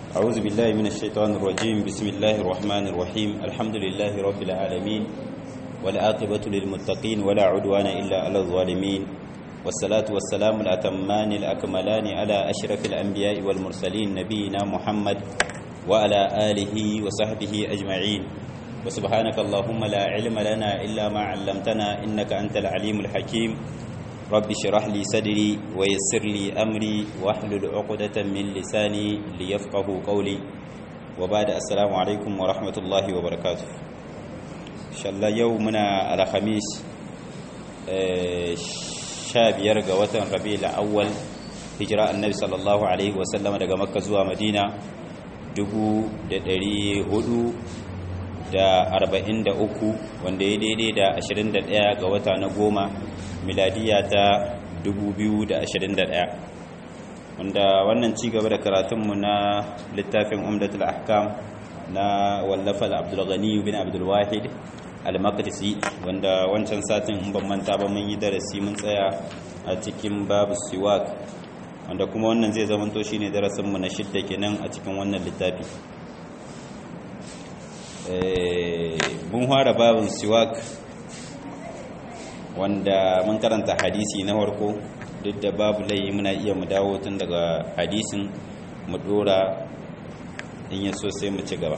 أعوذ بالله من الشيطان الرجيم بسم الله الرحمن الرحيم الحمد لله رب العالمين والعاقبة للمتقين ولا عدوان إلا على الظالمين والصلاة والسلام الأتمان الأكملان على أشرف الأنبياء والمرسلين نبينا محمد وعلى آله وصحبه أجمعين وسبحانك اللهم لا علم لنا إلا ما علمتنا إنك أنت العليم الحكيم رب اشرح لي صدري ويسر لي أمري واحلل عقدة من لساني ليفقه قولي وبعد السلام عليكم ورحمة الله وبركاته إن شاء الله يومنا على خميس شابير قوة ربيع الأول هجراء النبي صلى الله عليه وسلم daga Makka zuwa Madina 1400 da arba'in da uku wanda ya daidai da ashirin da ɗaya ga wata na goma miladiya ta dubu biyu da ashirin da ɗaya wanda wannan ci gaba da karatunmu na littafin umdatul ahkam na wallafal abdulghani bin abdulwahid al-maqdisi wanda wancan satin in ban manta ba mun yi darasi mun tsaya a cikin babu siwak wanda kuma wannan zai zamanto shine darasinmu na shidda kenan a cikin wannan littafi mun fara babin siwak wanda mun karanta hadisi na farko duk da babu layi muna iya mu dawo tun daga hadisin mu dora in yaso sai mu ci gaba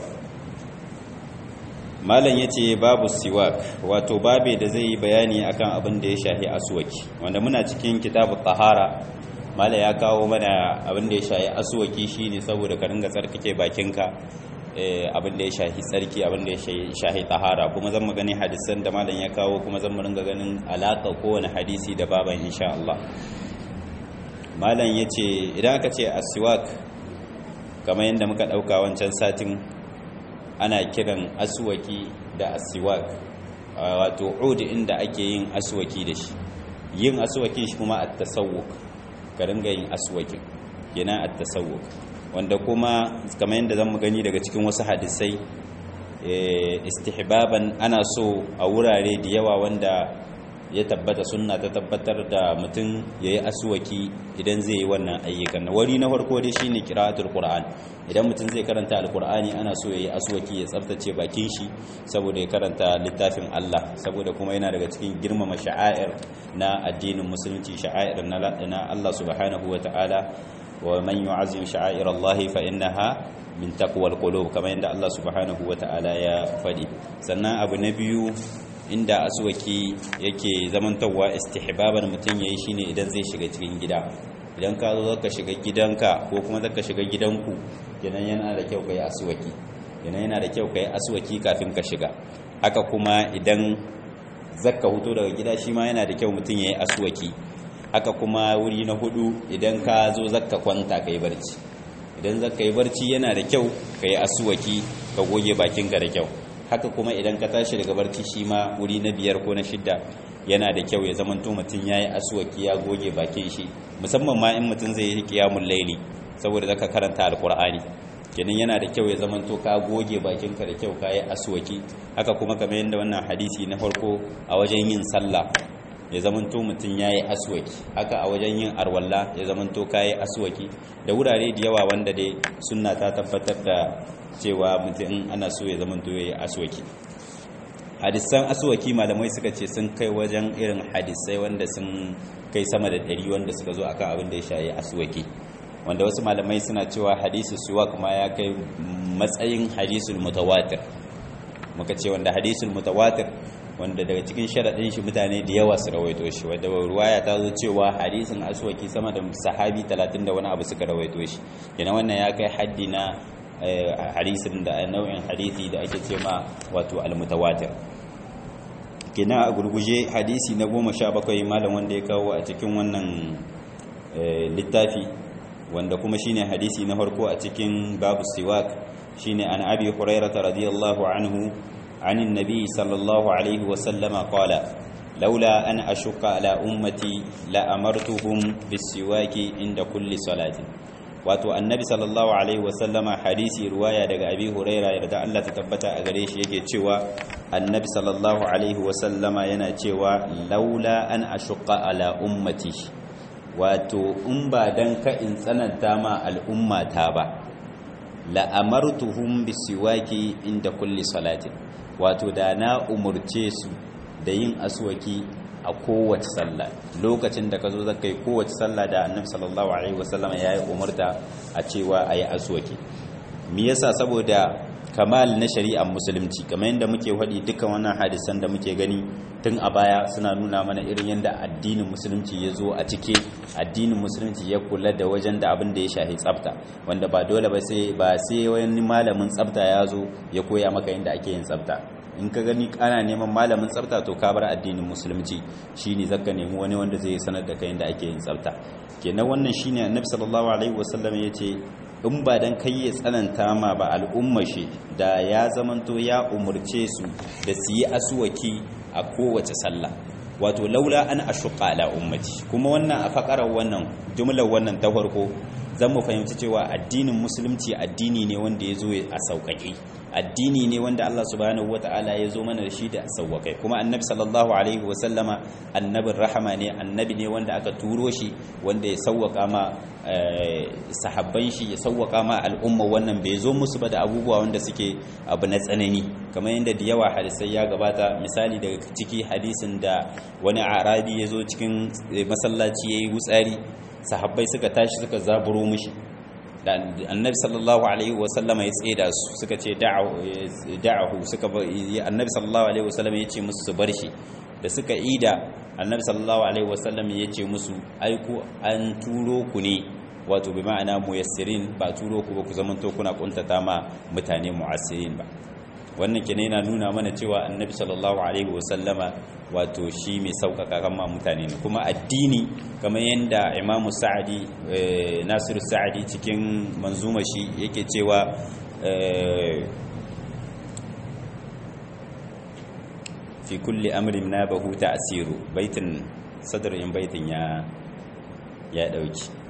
malam ya ce babu siwak wato babe da zai yi bayani akan abin da ya shahi aswaki wanda muna cikin kitabu tahara malam ya kawo mana abin da ya shahi aswaki shine saboda ka ringa tsarkake bakinka abin da ya shahi tsarki abin da ya shahi tahara kuma zan mu gani hadisan da malam ya kawo kuma zan mu ringa ganin alaka kowane hadisi da baban insha Allah malam yace idan aka ce aswak kamar yadda muka dauka wancan satin ana kiran aswaki da aswak wato udi inda ake yin aswaki da shi yin aswakin shi kuma at-tasawwuk ka ringa yin aswakin yana at-tasawwuk wanda kuma kamar yadda zan gani daga cikin wasu hadisai istihbaban ana so a wurare da yawa wanda ya tabbata sunna ta tabbatar da mutum ya yi asuwaki idan zai yi wannan ayyukan wari na farko dai shine qira'atul qur'an idan mutum zai karanta alqur'ani ana so ya yi asuwaki ya tsaftace bakin shi saboda ya karanta littafin Allah saboda kuma yana daga cikin girmama sha'air na addinin musulunci sha'air na Allah subhanahu wataala ومن يعظم شعائر الله فإنها من تقوى القلوب كما عند الله سبحانه وتعالى يا فدي sannan abu na biyu inda aswaki yake zamantawa istihbaban mutum yayi shine idan zai shiga cikin gida idan ka zo zaka shiga gidanka ko kuma zaka shiga gidanku kenan yana da kyau kai aswaki kenan yana da kyau kai aswaki kafin ka shiga haka kuma idan zaka huto daga gida shi ma yana da kyau mutum yayi aswaki haka kuma wuri na hudu idan ka zo zakka kwanta ka yi barci idan zakka yi barci yana da kyau ka yi asuwaki ka goge bakinka da kyau haka kuma idan ka tashi daga barci shi ma wuri na biyar ko na shidda yana da kyau ya zama mutum ya yi asuwaki ya goge bakin shi musamman ma in mutum zai yi kiyamun laili saboda zaka karanta alkur'ani kenan yana da kyau ya zama to ka goge bakinka da kyau ka yi asuwaki haka kuma kamar yadda wannan hadisi na farko a wajen yin sallah ya zamanto mutum ya yi aswaki haka a wajen yin arwalla ya zamanto ka yi aswaki da wurare da yawa wanda dai suna ta tabbatar da cewa mutum ana so ya zamanto ya yi aswaki hadisan aswaki malamai suka ce sun kai wajen irin hadisai wanda sun kai sama da ɗari wanda suka zo akan abin da ya shayi aswaki wanda wasu malamai suna cewa hadisu suwa kuma ya kai matsayin hadisul mutawatir muka ce wanda hadisul mutawatir wanda daga cikin sharaɗin shi mutane da yawa su rawaito shi wadda ruwaya ta zo cewa hadisin aswaki sama da sahabi talatin da wani abu suka rawaito shi yana wannan ya kai haddi na hadisin da nau'in hadisi da ake ce ma wato almutawatir kina a gurguje hadisi na goma sha bakwai malam wanda ya kawo a cikin wannan littafi wanda kuma shine hadisi na farko a cikin babu siwak shine an abi hurairah radiyallahu anhu عن النبي صلى الله عليه وسلم قال لولا أن أشق على أمتي لأمرتهم بالسواك عند كل صلاة wato annabi sallallahu alaihi wasallama hadisi ruwaya daga abi huraira yarda Allah ta tabbata a gare shi yake cewa annabi sallallahu alaihi wasallama yana cewa laula an ashqa ala ummati wato in ba dan ka in tsananta ma al'ummata ba la'amartuhum bisiwaki inda kulli salatin wato da na umurce su da yin aswaki a kowace sallah lokacin da ka zo zaka yi kowace sallah da annabi sallallahu alaihi wasallam ya yi umarta a cewa a yi aswaki me yasa saboda kamal na shari'ar musulunci kamar yadda muke faɗi dukkan wannan hadisan da muke gani tun a baya suna nuna mana irin yadda addinin musulunci ya zo a cike addinin musulunci ya kula da wajen da abin da ya shahi tsafta wanda ba dole ba sai ba sai wani malamin tsafta ya zo ya koya maka yadda ake yin tsafta in ka gani ana neman malamin tsafta to ka bar addinin musulunci shine zaka nemi wani wanda zai sanar da kai yadda ake yin tsafta kenan wannan shine annabi sallallahu alaihi wasallam yace in ba dan kai ya tsananta ma ba al'umma shi da ya zamanto ya umurce su da su yi asuwaki a kowace sallah wato laula an ashuqa ala ummati kuma wannan a fakarar wannan jumlar wannan ta farko zan mu fahimci cewa addinin musulunci addini ne wanda ya zo a sauƙaƙe addini ne wanda Allah subhanahu wata'ala ya zo mana da shi da sauƙaƙe kuma annabi sallallahu alaihi wasallama annabin rahama ne annabi ne wanda aka turo shi wanda ya sauƙaƙa ma sahabban shi ya sauƙaƙa ma al'umma wannan bai zo musu ba da abubuwa wanda suke abu na tsanani kamar yadda da yawa hadisai ya gabata misali daga ciki hadisin da wani arabi ya zo cikin masallaci ya yi wutsari sahabbai suka tashi suka zaburo mishi da annabi sallallahu alaihi wasallama ya tseda su suka ce da'ahu suka annabi sallallahu alaihi wasallama ya ce musu su bar shi da suka ida annabi sallallahu alaihi wasallam ya ce musu aiku an turo ku ne wato bi ma'ana muyassirin ba turo ku ba ku zaman to kuna kuntata ma mutane mu'assirin ba wannan kenan yana nuna mana cewa annabi sallallahu alaihi wasallama wato shi mai sauƙaƙa kan ma mutane ne kuma addini kamar yadda imamu sa'adi nasiru sa'adi cikin manzuma shi yake cewa fi kulli amrin na bahu ta'siru baitin sadrin baitin ya ya dauki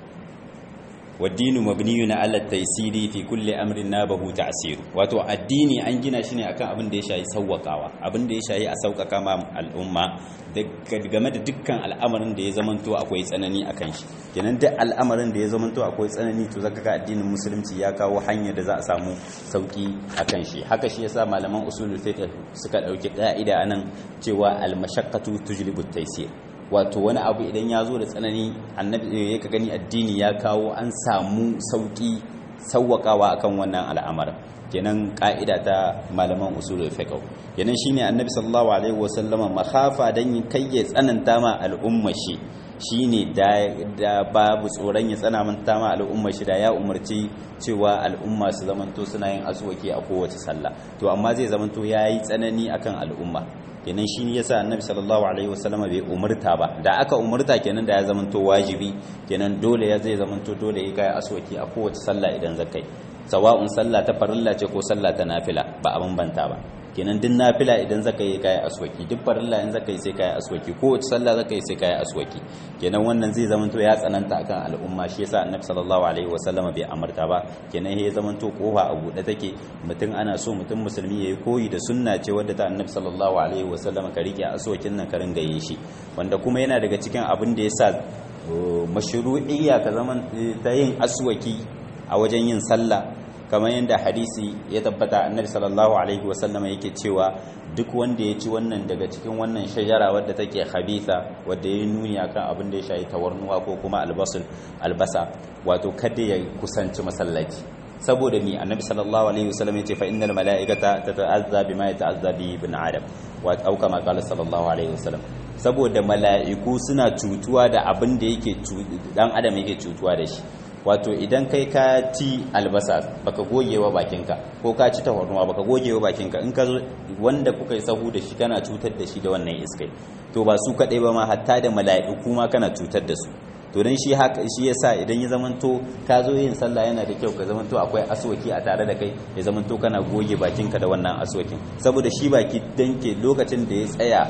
waddinu mabniyun ala taysiri fi kulli amrin nabahu ta'sir wato addini an gina shi ne akan abin da ya shayi sauwakawa abin da ya shayi a saukaka ma al'umma game da dukkan al'amarin da ya zamanto akwai tsanani akan shi kenan duk al'amarin da ya zamanto akwai tsanani to zaka ga addinin musulunci ya kawo hanyar da za a samu sauki akan shi haka shi yasa malaman usulul fiqh suka dauki ka'ida anan cewa al-mashaqqatu tujlibu at-taysir wato wani abu idan ya zo da tsanani annabi ya ka gani addini ya kawo an samu sauki sauwakawa akan wannan al'amarin kenan ka'ida ta malaman usulul fiqh kenan shine annabi sallallahu alaihi wasallama makhafa dan kai ya tsananta ma al'umma shi shine da da babu tsoron ya tsananta ma al'umma shi da ya umarci cewa al'umma su zamanto suna yin azuwaki a kowace sallah to amma zai zamanto yayi tsanani akan al'umma kenan shi yasa annabi sallallahu alaihi wasallama bai umurta ba da aka umurta kenan da ya zamanto wajibi kenan dole ya zai zamanto dole ya kai aswaki a kowace sallah idan zakai sawa'un sallah ta farilla ce ko sallah ta nafila ba a bambanta ba kenan duk nafila idan zaka yi kai aswaki duk farilla in zaka yi sai kai aswaki kowace sallah zaka yi sai kai aswaki kenan wannan zai zamanto ya tsananta akan al'umma shi yasa annabi sallallahu alaihi wasallama bai amarta ba kenan ya zamanto kofa a buɗe take mutum ana so mutum musulmi yayi koyi da sunna ce wadda ta annabi sallallahu alaihi wasallama ka rike aswakin nan ka ringa yin shi wanda kuma yana daga cikin abin da yasa mashru'iyya ka zaman ta yin aswaki a wajen yin sallah kamar yadda hadisi ya tabbata annabi sallallahu alaihi wasallama yake cewa duk wanda ya ci wannan daga cikin wannan shajara wadda take khabitha wadda ya nuni akan abin da ya shayi tawarnuwa ko kuma albasul albasa wato kada ya kusanci masallaci saboda ni annabi sallallahu alaihi wasallam yace fa innal malaikata tata'azza bima yata'azza bi ibn adam wa au kama qala sallallahu alaihi wasallam saboda mala'iku suna cutuwa da abin da yake dan adam yake cutuwa da shi wato idan kai ka ci albasa baka gogewa bakinka ko ka ci tafarnuwa baka gogewa bakinka in ka zo wanda kuka yi sahu da shi kana cutar da shi da wannan iskai to ba su kadai ba ma hatta da mala'iku ma kana cutar da su to dan shi haka shi yasa idan ya zamanto ka zo yin sallah yana da kyau ka zamanto akwai aswaki a tare da kai ya zamanto kana goge bakinka da wannan aswakin saboda shi baki danke lokacin da ya tsaya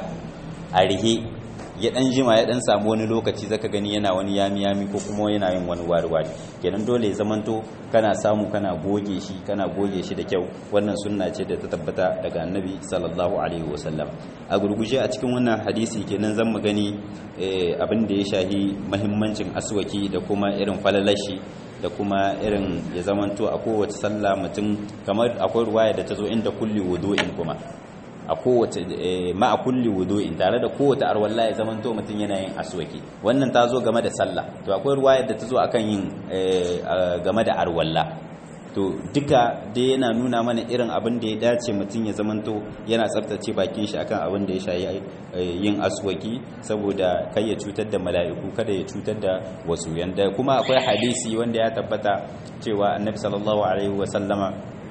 a rihe ya dan jima ya dan samu wani lokaci zaka gani yana wani yami yami ko kuma yana yin wani wari wari kenan dole ya zamanto kana samu kana goge shi kana goge shi da kyau wannan sunna ce da ta tabbata daga annabi sallallahu alaihi wasallam a gurguje a cikin wannan hadisi kenan zan mu gani abin da ya shahi mahimmancin aswaki da kuma irin falalashi da kuma irin ya zamanto a kowace sallah mutum kamar akwai ruwaya da ta zo inda kulli wudu'in kuma a kowace ma a kulli wudu'in tare da kowace arwalla ya zamanto mutum yana yin aswaki wannan ta zo game da sallah to akwai ruwaya da ta zo akan yin game da arwalla to duka dai yana nuna mana irin abin da ya dace mutum ya zamanto yana tsaftace bakin shi akan abin da ya shayi yin aswaki saboda kai ya cutar da mala'iku kada ya cutar da wasu yanda kuma akwai hadisi wanda ya tabbata cewa annabi sallallahu alaihi wa sallama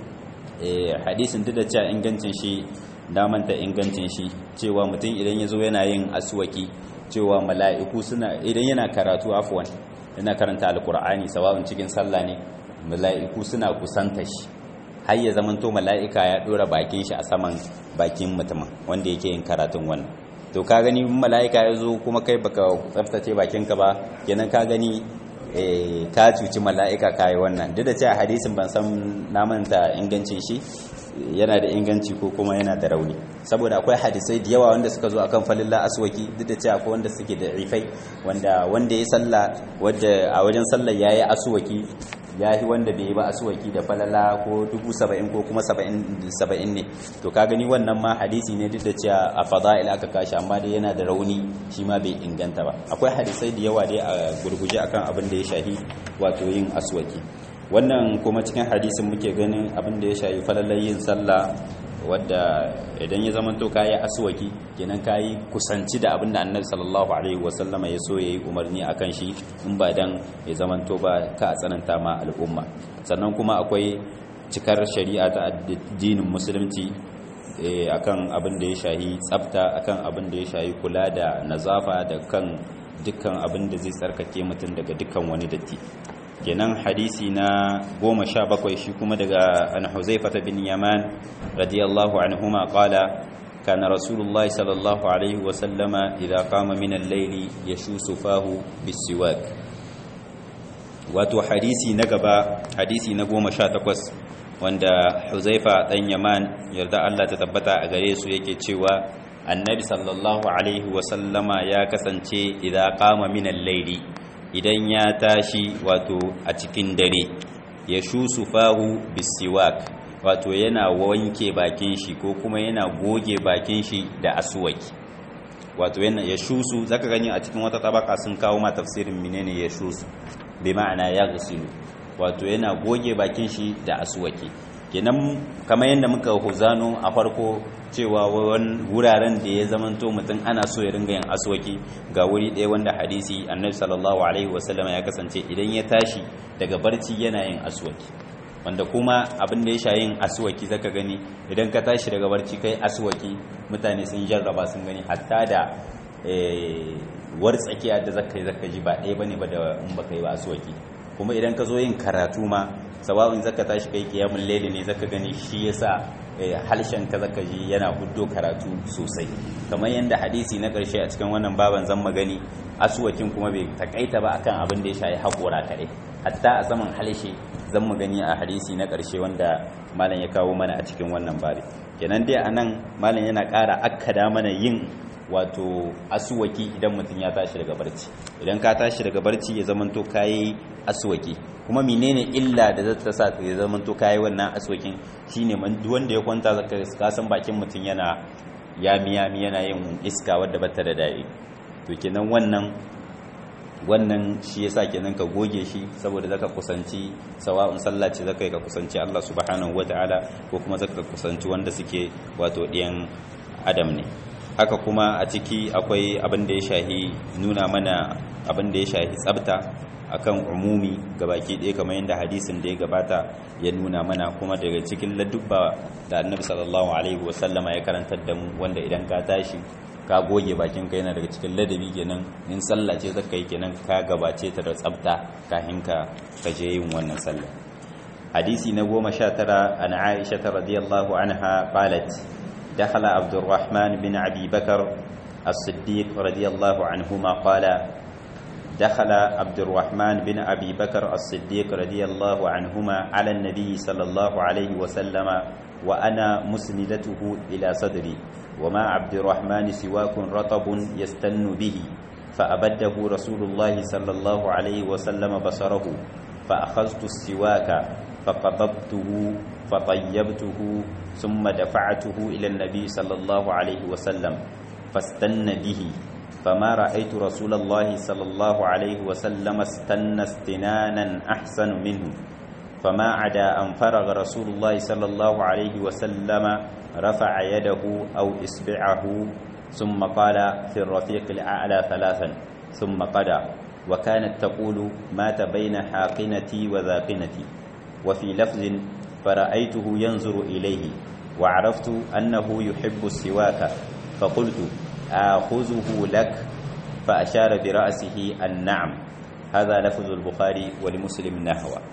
hadisin duk da cewa ingancin shi damanta ingancin shi cewa mutum idan ya zo yana yin aswaki cewa mala'iku suna idan yana karatu afwan yana karanta alkur'ani sawa'un cikin sallah ne mala'iku suna kusanta shi har ya zamanto mala'ika ya dora bakin shi a saman bakin mutumin wanda yake yin karatun wannan to ka gani mala'ika ya zo kuma kai baka tsaftace bakinka ba kenan ka gani ka cuci mala'ika kayi wannan duk da cewa hadisin ban san namanta ingancin shi yana da inganci ko kuma yana da rauni saboda akwai hadisai da yawa wanda suka zo akan falilla aswaki duk da cewa akwai wanda suke da rifai wanda wanda ya salla wadda a wajen sallar yayi aswaki yayi wanda bai yi ba aswaki da falala ko dubu saba'in ko kuma saba'in ne to ka gani wannan ma hadisi ne duk da cewa a fada'il aka kashi amma dai yana da rauni shi ma bai inganta ba akwai hadisai da yawa dai a gurguje akan abin da ya shahi wato yin aswaki wannan kuma cikin hadisin muke ganin abin da ya shayi falalar yin sallah wadda idan ya zama to kayi aswaki kenan kayi kusanci da abin da annabi sallallahu alaihi wasallama ya so yayi umarni akan shi in ba dan ya zama to ba ka tsananta ma al'umma sannan kuma akwai cikar shari'a ta addinin musulunci akan abin da ya shahi tsafta akan abin da ya shahi kula da nazafa da kan dukkan abin da zai tsarkake mutum daga dukkan wani datti kenan hadisi na goma sha bakwai shi kuma daga an huzaifata bin yaman radiyallahu anhuma qala kana rasulullahi sallallahu alaihi wa sallama idza qama min al-layli yashusu fahu bisiwak wato hadisi na gaba hadisi na goma sha takwas wanda huzaifa dan yaman yarda Allah ta tabbata a gare su yake cewa annabi sallallahu alaihi wa sallama ya kasance idza qama min al-layli idan ya tashi wato a cikin dare ya shusu fahu bisiwak wato yana wanke bakin shi ko kuma yana goge bakin shi da aswaki wato yana ya shusu zaka gani a cikin wata tabaka sun kawo ma tafsirin menene ya shusu bi ma'ana ya gasilu wato yana goge bakin shi da aswaki kenan kamar yadda muka huzano a farko cewa wuraren da ya zamanto mutum ana so ya ringa yin aswaki ga wuri ɗaya wanda hadisi annabi sallallahu alaihi wasallam ya kasance idan ya tashi daga barci yana yin aswaki wanda kuma abin da ya sha yin aswaki zaka gani idan ka tashi daga barci kai aswaki mutane sun jarraba sun gani hatta da war tsakiya da zaka yi zaka ji ba ɗaya bane ba da in baka yi ba aswaki kuma idan ka zo yin karatu ma sawa'un zaka tashi kai kiyamul layli ne zaka gani shi yasa halshen ka zaka ji yana huddo karatu sosai kamar yanda hadisi na karshe a cikin wannan baban zan magani asuwakin kuma bai takaita ba akan abin da ya shayi hakora kare hatta a saman halshe zan magani a hadisi na karshe wanda malam ya kawo mana a cikin wannan babi kenan dai anan malam yana ƙara akkada mana yin wato asuwaki idan mutum ya tashi daga barci idan ka tashi daga barci ya zamanto kayi asuwaki kuma menene illa da zata sa ya zamanto kayi wannan asuwakin shine wanda ya kwanta zaka ka san bakin mutum yana yami yami yana yin iska wadda bata da dadi to kenan wannan wannan shi yasa kenan ka goge shi saboda zaka kusanci sawa'un sallah ce zaka yi ka kusanci Allah subhanahu wataala ko kuma zaka kusanci wanda suke wato ɗiyan adam ne haka kuma a ciki akwai abin da ya shahi nuna mana abin da ya shahi tsabta akan umumi gabaki ɗaya kamar yadda hadisin da ya gabata ya nuna mana kuma daga cikin ladubba da annabi sallallahu alaihi wasallama ya karantar da mu wanda idan ka tashi ka goge bakin ka yana daga cikin ladabi kenan in sallah ce zaka yi kenan ka gabace ta da tsabta kafin ka kaje yin wannan sallah hadisi na goma sha tara an aisha radiyallahu anha qalat دخل عبد الرحمن بن أبي بكر الصديق رضي الله عنهما قال دخل عبد الرحمن بن أبي بكر الصديق رضي الله عنهما على النبي صلى الله عليه وسلم وأنا مسندته إلى صدري وما عبد الرحمن سواك رطب يستن به فأبده رسول الله صلى الله عليه وسلم بصره فأخذت السواك فقبضته فطيبته ثم دفعته إلى النبي صلى الله عليه وسلم فاستن به فما رأيت رسول الله صلى الله عليه وسلم استن استنانا أحسن منه فما عدا أن فرغ رسول الله صلى الله عليه وسلم رفع يده أو إصبعه ثم قال في الرفيق الأعلى ثلاثا ثم قدى وكانت تقول مات بين حاقنتي وذاقنتي وفي لفظ فرأيته ينظر إليه وعرفت أنه يحب السواك فقلت آخذه لك فأشار برأسه النعم هذا لفظ البخاري ولمسلم نحوه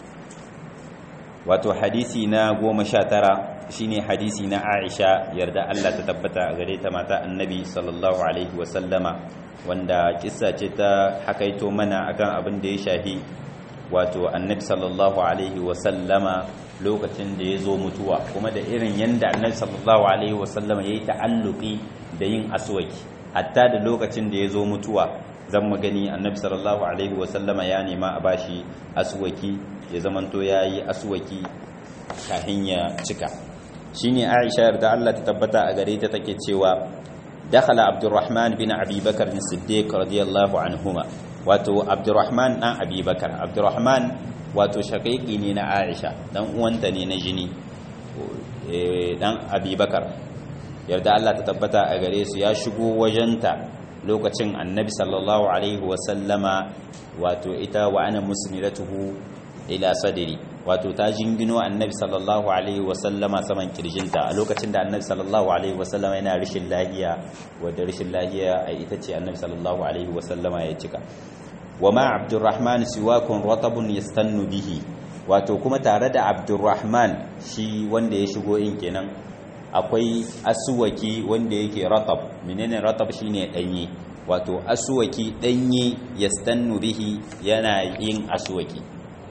wato hadisi na goma sha tara shine hadisi na aisha yarda Allah ta tabbata a gare ta mata annabi sallallahu alaihi wasallama wanda kissa ce ta hakaito mana akan abin da ya shahi wato annabi sallallahu alaihi wasallama lokacin da ya zo mutuwa kuma da irin yanda annabi sallallahu alaihi wasallama ya yi ta'alluki da yin aswaki hatta da lokacin da ya zo mutuwa zan magani annabi sallallahu alaihi wasallama ya nema a bashi aswaki ya zamanto ya yi aswaki kahin ya cika shine aisha yarda Allah ta tabbata a gare ta take cewa dakhala abdurrahman bin abi bakar bin siddiq radiyallahu anhuma wato abdurrahman dan abi bakar abdurrahman wato shaqiqi ne na aisha dan uwanta ne na jini dan abi bakar yarda Allah ta tabbata a gare su ya shigo wajenta lokacin annabi sallallahu alaihi wasallama wato ita wa ana musnidatuhu ila sadri wato ta jingino annabi sallallahu alaihi wasallama saman kirjinta a lokacin da annabi sallallahu alaihi wasallama yana rishin lahiya wadda rishin lahiya a ita ce annabi sallallahu alaihi wasallama ya cika wa ma abdurrahman siwakun ratabun yastannu bihi wato kuma tare da abdurrahman shi wanda ya shigo in kenan akwai asuwaki wanda yake ratab menene ratab shine danye wato asuwaki danye yastannu bihi yana yin asuwaki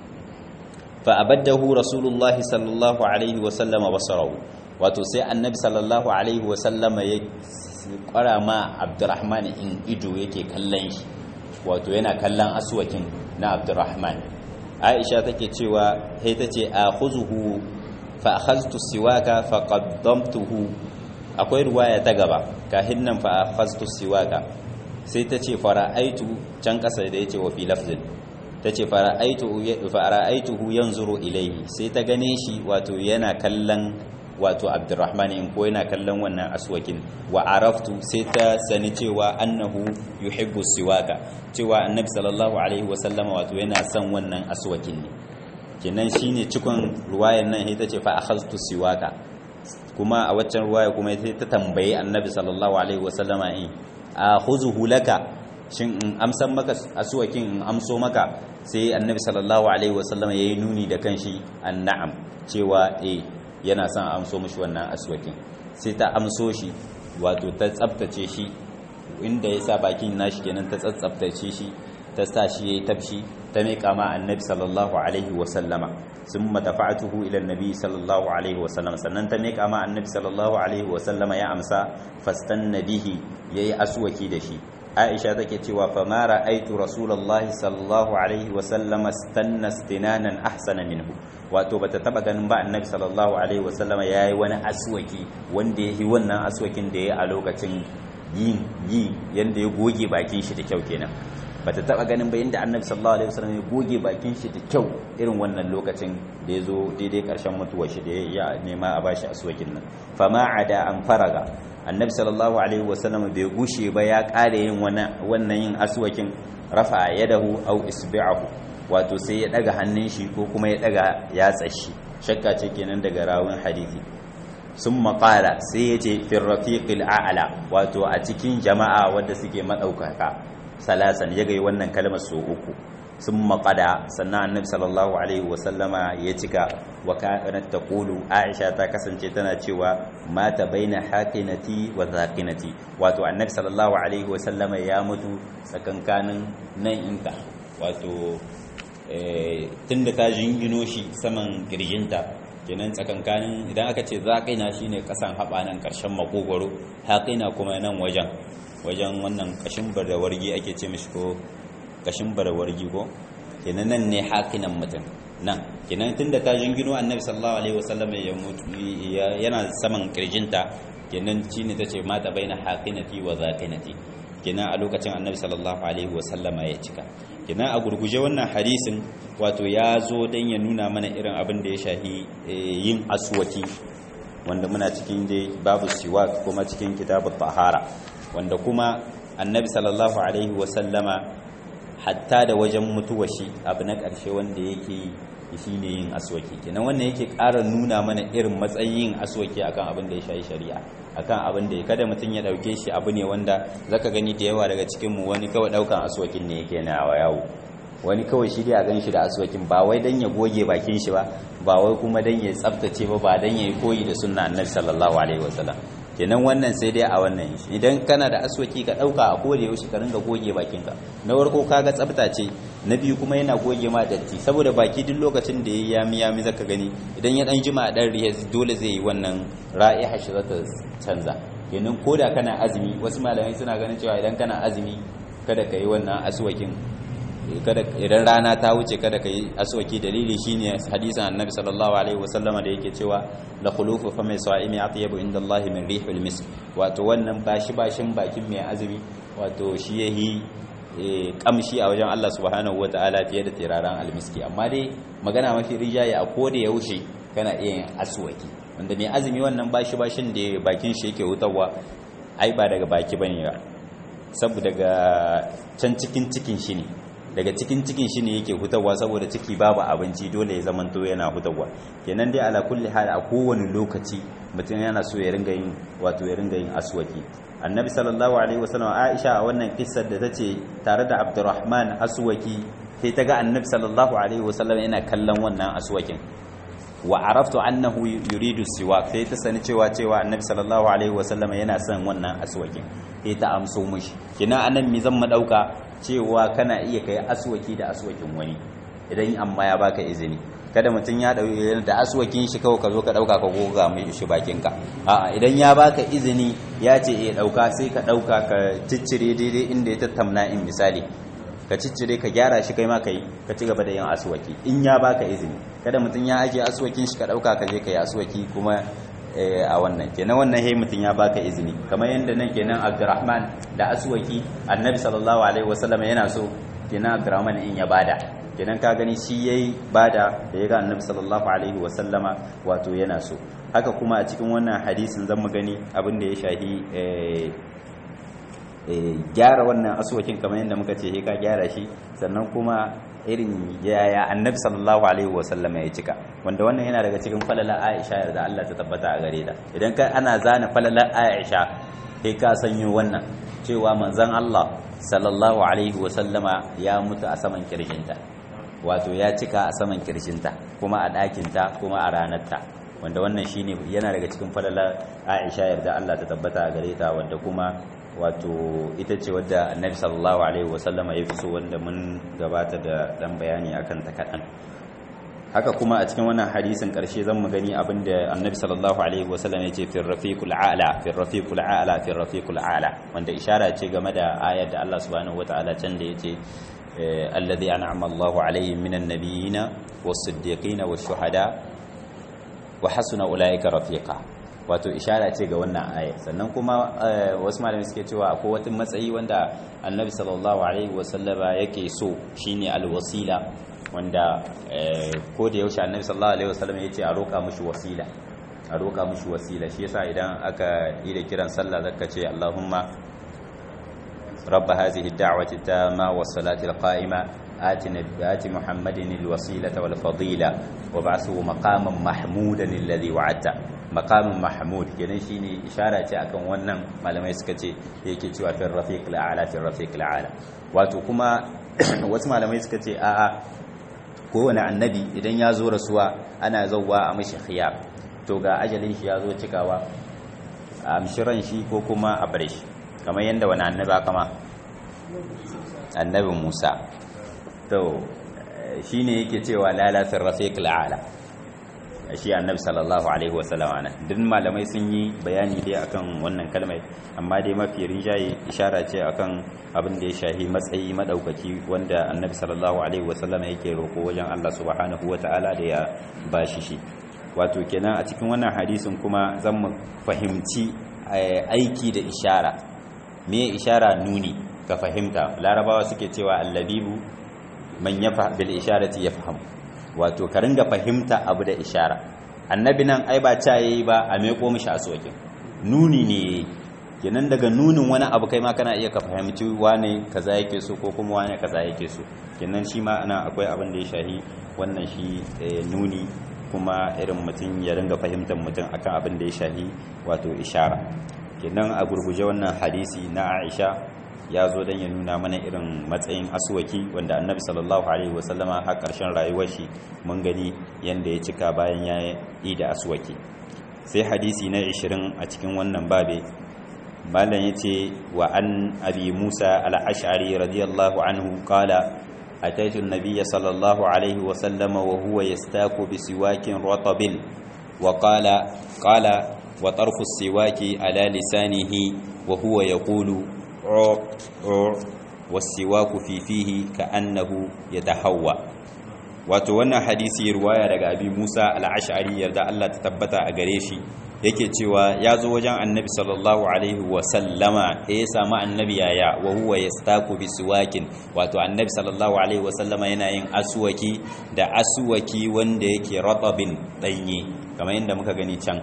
fa abaddahu rasulullahi sallallahu alaihi wa sallama basarahu wato sai annabi sallallahu alaihi wa sallama ya kwara ma abdurrahman in ido yake kallon shi wato yana kallon asuwakin na abdurrahman aisha take cewa sai tace akhuzuhu fa akhadtu siwaka fa qaddamtuhu akwai ruwaya ta gaba kahin nan fa akhadtu siwaka sai tace fara'aitu can kasa da yace wa fi lafzin tace fara'aitu fara'aituhu yanzuru ilayhi sai ta gane shi wato yana kallon wato Abdurrahman in ko yana kallon wannan aswakin wa araftu sai ta sani cewa annahu yuhibbu siwaka cewa annabi sallallahu alaihi wasallama wato yana son wannan aswakin ne kenan shine cikon ruwayan nan ita ce fa akhadtu siwaka kuma a waccan ruwaya kuma ita ta tambaye annabi sallallahu alaihi wasallama in akhuzuhu laka shin in amsan maka aswakin in amso maka sai annabi sallallahu alaihi wasallama yayi nuni da kanshi annam cewa eh yana son amso mishi wannan aswakin sai ta amso shi wato ta tsaftace shi inda ya sa bakin nashi kenan ta tsaftace shi ta sa shi yayi tafshi ta miƙa ma annabi sallallahu alaihi wasallama sun matafa'atuhu ila annabi sallallahu alaihi wasallam sannan ta miƙa ma annabi sallallahu alaihi wasallama ya amsa fastanna bihi yayi aswaki da shi aisha take cewa fa ma ra'aytu rasulullahi sallallahu alaihi wasallama stanna istinanan ahsana minhu wato bata taba ganin ba annabi sallallahu alaihi wasallama yayi wani aswaki wanda yayi wannan aswakin da yayi a lokacin yin yi yanda ya goge bakin shi da kyau kenan bata taba ganin ba yanda annabi sallallahu alaihi wasallam ya goge bakin shi da kyau irin wannan lokacin da ya zo daidai karshen mutuwar shi da ya nema a bashi aswakin nan fama ada an faraga annabi sallallahu alaihi wasallam bai gushe ba ya kare yin wannan yin aswakin rafa yadahu aw isbi'ahu wato sai ya daga hannun shi ko kuma ya daga yatsa shi shakka ce kenan daga rawun hadisi sun maƙala sai ya ce firrafiƙil a'ala wato a cikin jama'a wadda suke maɗaukaka salasan ya gai wannan kalmar so uku sun maƙada sannan annabi sallallahu alaihi wasallama ya cika wa kanat taqulu aisha ta kasance tana cewa mata baina haqinati wa zaqinati wato annabi sallallahu alaihi wasallama ya mutu tsakankanin nan inka wato tunda ta jingino shi saman kirjinta kenan tsakankanin idan aka ce zaƙina shine kasan haɓa nan ƙarshen makogwaro haƙina kuma nan wajen wajen wannan ƙashin barawargi ake ce mishi ko ƙashin barawargi ko kenan nan ne hakinan mutum nan kenan tunda ta jingino annabi sallallahu alaihi wasallam ya mutu yana saman kirjinta kenan shine tace mata baina hakinati wa zakinati kenan a lokacin annabi sallallahu alaihi wasallama ya cika kenan a gurguje wannan hadisin wato ya zo dan ya nuna mana irin abin da ya shahi yin aswaki wanda muna cikin dai babu siwak kuma cikin kitabut tahara wanda kuma annabi sallallahu alaihi wasallama hatta da wajen mutuwa shi abu na ƙarshe wanda yake shi ne yin aswaki kenan wannan yake ƙara nuna mana irin matsayin yin aswaki akan abin da ya shayi shari'a akan abin da ya kada mutum ya ɗauke shi abu ne wanda zaka gani da yawa daga cikinmu wani kawai ɗaukan aswakin ne yake na yawo wani kawai shi dai a gan shi da aswakin ba wai dan ya goge bakin shi ba ba wai kuma dan ya tsaftace ba ba dan ya yi koyi da sunna annabi sallallahu alaihi wasallam kenan wannan sai dai a wannan shi idan kana da aswaki ka dauka a kore yaushe ka ringa goge bakinka na farko kaga tsafta ce na biyu kuma yana goge ma datti saboda baki duk lokacin da yayi yami yami zaka gani idan ya dan jima a dan riya dole zai yi wannan ra'iha shi zata canza kenan koda kana azumi wasu malamai suna ganin cewa idan kana azumi kada ka yi wannan aswakin kada idan rana ta wuce kada ka yi aswaki dalili shine hadisin annabi sallallahu alaihi wasallama da yake cewa la khulufu fa mai sa'imi atyabu inda Allah min rihil misk wato wannan bashi bashin bakin mai azumi wato shi yahi kamshi a wajen Allah subhanahu wataala fiye da tiraran almiski amma dai magana mafi rijaye a koda yaushe kana iya yin aswaki wanda mai azumi wannan bashi bashin da bakin shi yake hutawa ai ba daga baki bane ba saboda daga can cikin cikin shi ne daga cikin cikin shi ne yake hutawa saboda ciki babu abinci dole ya zamanto yana hutawa kenan dai ala kulli hal a kowane lokaci mutum yana so ya ringa yin wato ya ringa yin aswaki annabi sallallahu alaihi wasallam aisha a wannan kissar da tace tare da abdurrahman aswaki sai ta ga annabi sallallahu alaihi wasallam yana kallon wannan aswakin wa araftu annahu yuridu siwak sai ta sani cewa cewa annabi sallallahu alaihi wasallam yana son wannan aswakin sai ta amso mishi kina anan mi zan madauka cewa kana iya kai aswaki da aswakin wani idan amma ya baka izini kada mutum ya dauki da aswakin shi kawai ka zo ka dauka ka goga mai shi bakin ka a'a idan ya baka izini ya ce eh dauka sai ka dauka ka ciccire daidai inda ya tattamna in misali ka ciccire ka gyara shi kai ma kai ka ci gaba da yin aswaki in ya baka izini kada mutum ya aje aswakin shi ka dauka ka je ka yi aswaki kuma a wannan kenan wannan hey mutum ya baka izini kamar yadda nan kenan Abdurrahman da aswaki Annabi sallallahu alaihi wasallam yana so kenan Abdurrahman in ya bada kenan ka gani shi yayi bada da yaga Annabi sallallahu alaihi wasallama wato yana so haka kuma a cikin wannan hadisin zan mu gani abin da ya shahi gyara wannan aswakin kamar yadda muka ce ka gyara shi sannan kuma irin yaya annabi sallallahu alaihi wasallam ya cika wanda wannan yana daga cikin falala Aisha da Allah ta tabbata a gare ta idan ka ana zana falala Aisha kai ka sanyo wannan cewa manzon Allah sallallahu alaihi wasallama ya mutu a saman kirjinta wato ya cika a saman kirjinta kuma a ɗakinta kuma a ranarta wanda wannan shine yana daga cikin falala Aisha yarda Allah ta tabbata a gare ta wanda kuma wato ita ce wadda annabi sallallahu alaihi wasallama ya fi so wanda mun gabata da dan bayani akan ta kaɗan haka kuma a cikin wannan hadisin ƙarshe zan mu gani abinda annabi sallallahu alaihi wasallam ya ce fi rafiqul a'la fi rafiqul a'la fi rafiqul a'la wanda ishara ce game da ayar da Allah subhanahu wataala can da yace alladhi an'ama Allahu alaihim minan nabiyina was-siddiqina wash-shuhada wa hasuna ulaika rafiqa wato ishara ce ga wannan aya sannan kuma wasu malami suke cewa akwai wata matsayi wanda annabi sallallahu alaihi wasallama yake so shine alwasila wanda ko da yaushe annabi sallallahu alaihi wasallama yace a roka mushi wasila a roka mushi wasila shi yasa idan aka yi da kiran sallah zaka ce Allahumma رب هذه الدعوة التامة والصلاة القائمة آت آت محمد الوسيلة والفضيلة وبعثه مقاما محمودا الذي وعدته makamin mahmud kenan shine ishara ce akan wannan malamai suka ce yake cewa fil rafiq al'ala fil rafiq al'ala wato kuma wasu malamai suka ce a'a kowane annabi idan ya zo rasuwa ana zauwa a mashi khiyar to ga ajalin shi ya zo cikawa a amshiran shi ko kuma a bar shi kamar yadda wani annaba kama annabin Musa to shine yake cewa lalatul rafiq al'ala shi annabi sallallahu alaihi wasallam ana duk malamai sun yi bayani dai akan wannan kalmai amma dai mafi rinjaye ishara ce akan abin da ya shahi matsayi madaukaki wanda annabi sallallahu alaihi wasallam yake roko wajen Allah subhanahu wataala da ya bashi shi wato kenan a cikin wannan hadisin kuma zan mu fahimci aiki da ishara me ishara nuni ka fahimta larabawa suke cewa allabibu man yafa bil isharati yafham wato ka ringa fahimta abu da ishara annabi nan ai ba ta yayi ba a meko mishi aswakin nuni ne kenan daga nunin wani abu kai ma kana iya ka fahimci wane kaza yake so ko kuma wane kaza yake so kenan shi ma ana akwai abin da ya shahi wannan shi nuni kuma irin mutum ya ringa fahimtar mutum akan abin da ya shahi wato ishara kenan a gurguje wannan hadisi na Aisha ya zo don ya nuna mana irin matsayin aswaki wanda annabi sallallahu alaihi wasallama har ƙarshen rayuwar shi mun gani yanda ya cika bayan ya yi da aswaki sai hadisi na 20 a cikin wannan babe malam yace wa an abi musa al-ash'ari radiyallahu anhu qala ataitu an-nabiy sallallahu alaihi wasallama wa huwa yastaku bi siwakin ratabin wa qala qala wa tarfu as-siwaki ala lisanihi wa huwa yaqulu wasiwaku fi fihi ka'annahu yatahawwa wato wannan hadisi ruwaya daga abi Musa al-Ash'ari yarda Allah ta tabbata a gare shi yake cewa ya zo wajen annabi sallallahu alaihi wa sallama ya samu annabi yaya wa huwa yastaku bi siwakin wato annabi sallallahu alaihi wa sallama yana yin aswaki da aswaki wanda yake ratabin danye kamar yadda muka gani can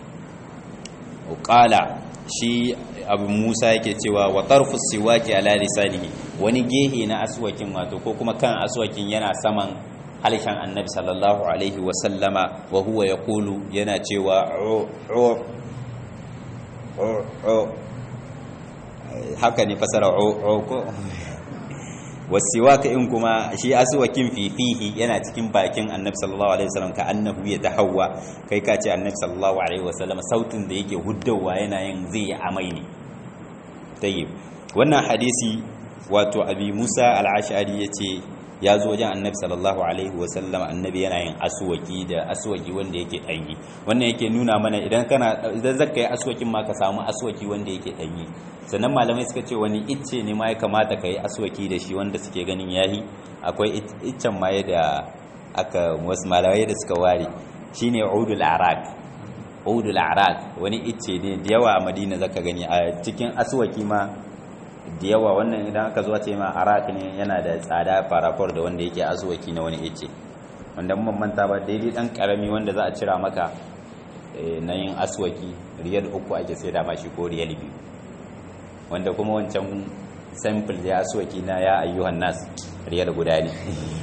qala shi abu musa yake cewa wa tarfu siwaki ala lisanihi wani gehe na aswakin wato ko kuma kan aswakin yana saman halishan annabi sallallahu alaihi wa sallama wa huwa yaqulu yana cewa haka ne fasara ko wasiwaka in kuma shi aswakin fifihi yana cikin bakin annabi sallallahu alaihi wasallam ka annahu ya tahawwa kai ka ce annabi sallallahu alaihi wasallam sautin da yake huddawa yana yin zai amai ne tayyib wannan hadisi wato abi Musa al-Ash'ari yace ya zo wajen annabi sallallahu alaihi wasallam annabi yana yin aswaki da aswaki wanda yake danyi wannan yake nuna mana idan kana idan zaka yi aswakin ma ka samu aswaki wanda yake danyi sannan malamai suka ce wani icce ne ma ya kamata ka yi aswaki da shi wanda suke ganin yahi akwai iccen ma da aka wasu malamai da suka ware shine udul arak udul arak wani icce ne da yawa a madina zaka gani a cikin aswaki ma da yawa wannan idan aka zuwa ce ma arak ne yana da tsada farafor da wanda yake aswaki na wani icce wanda mun manta ba daidai dan karami wanda za a cira maka na yin aswaki riyal uku ake sai da mashi ko riyal biyu wanda kuma wancan sample ya aswaki na ya ayyuhan nas riyal guda ne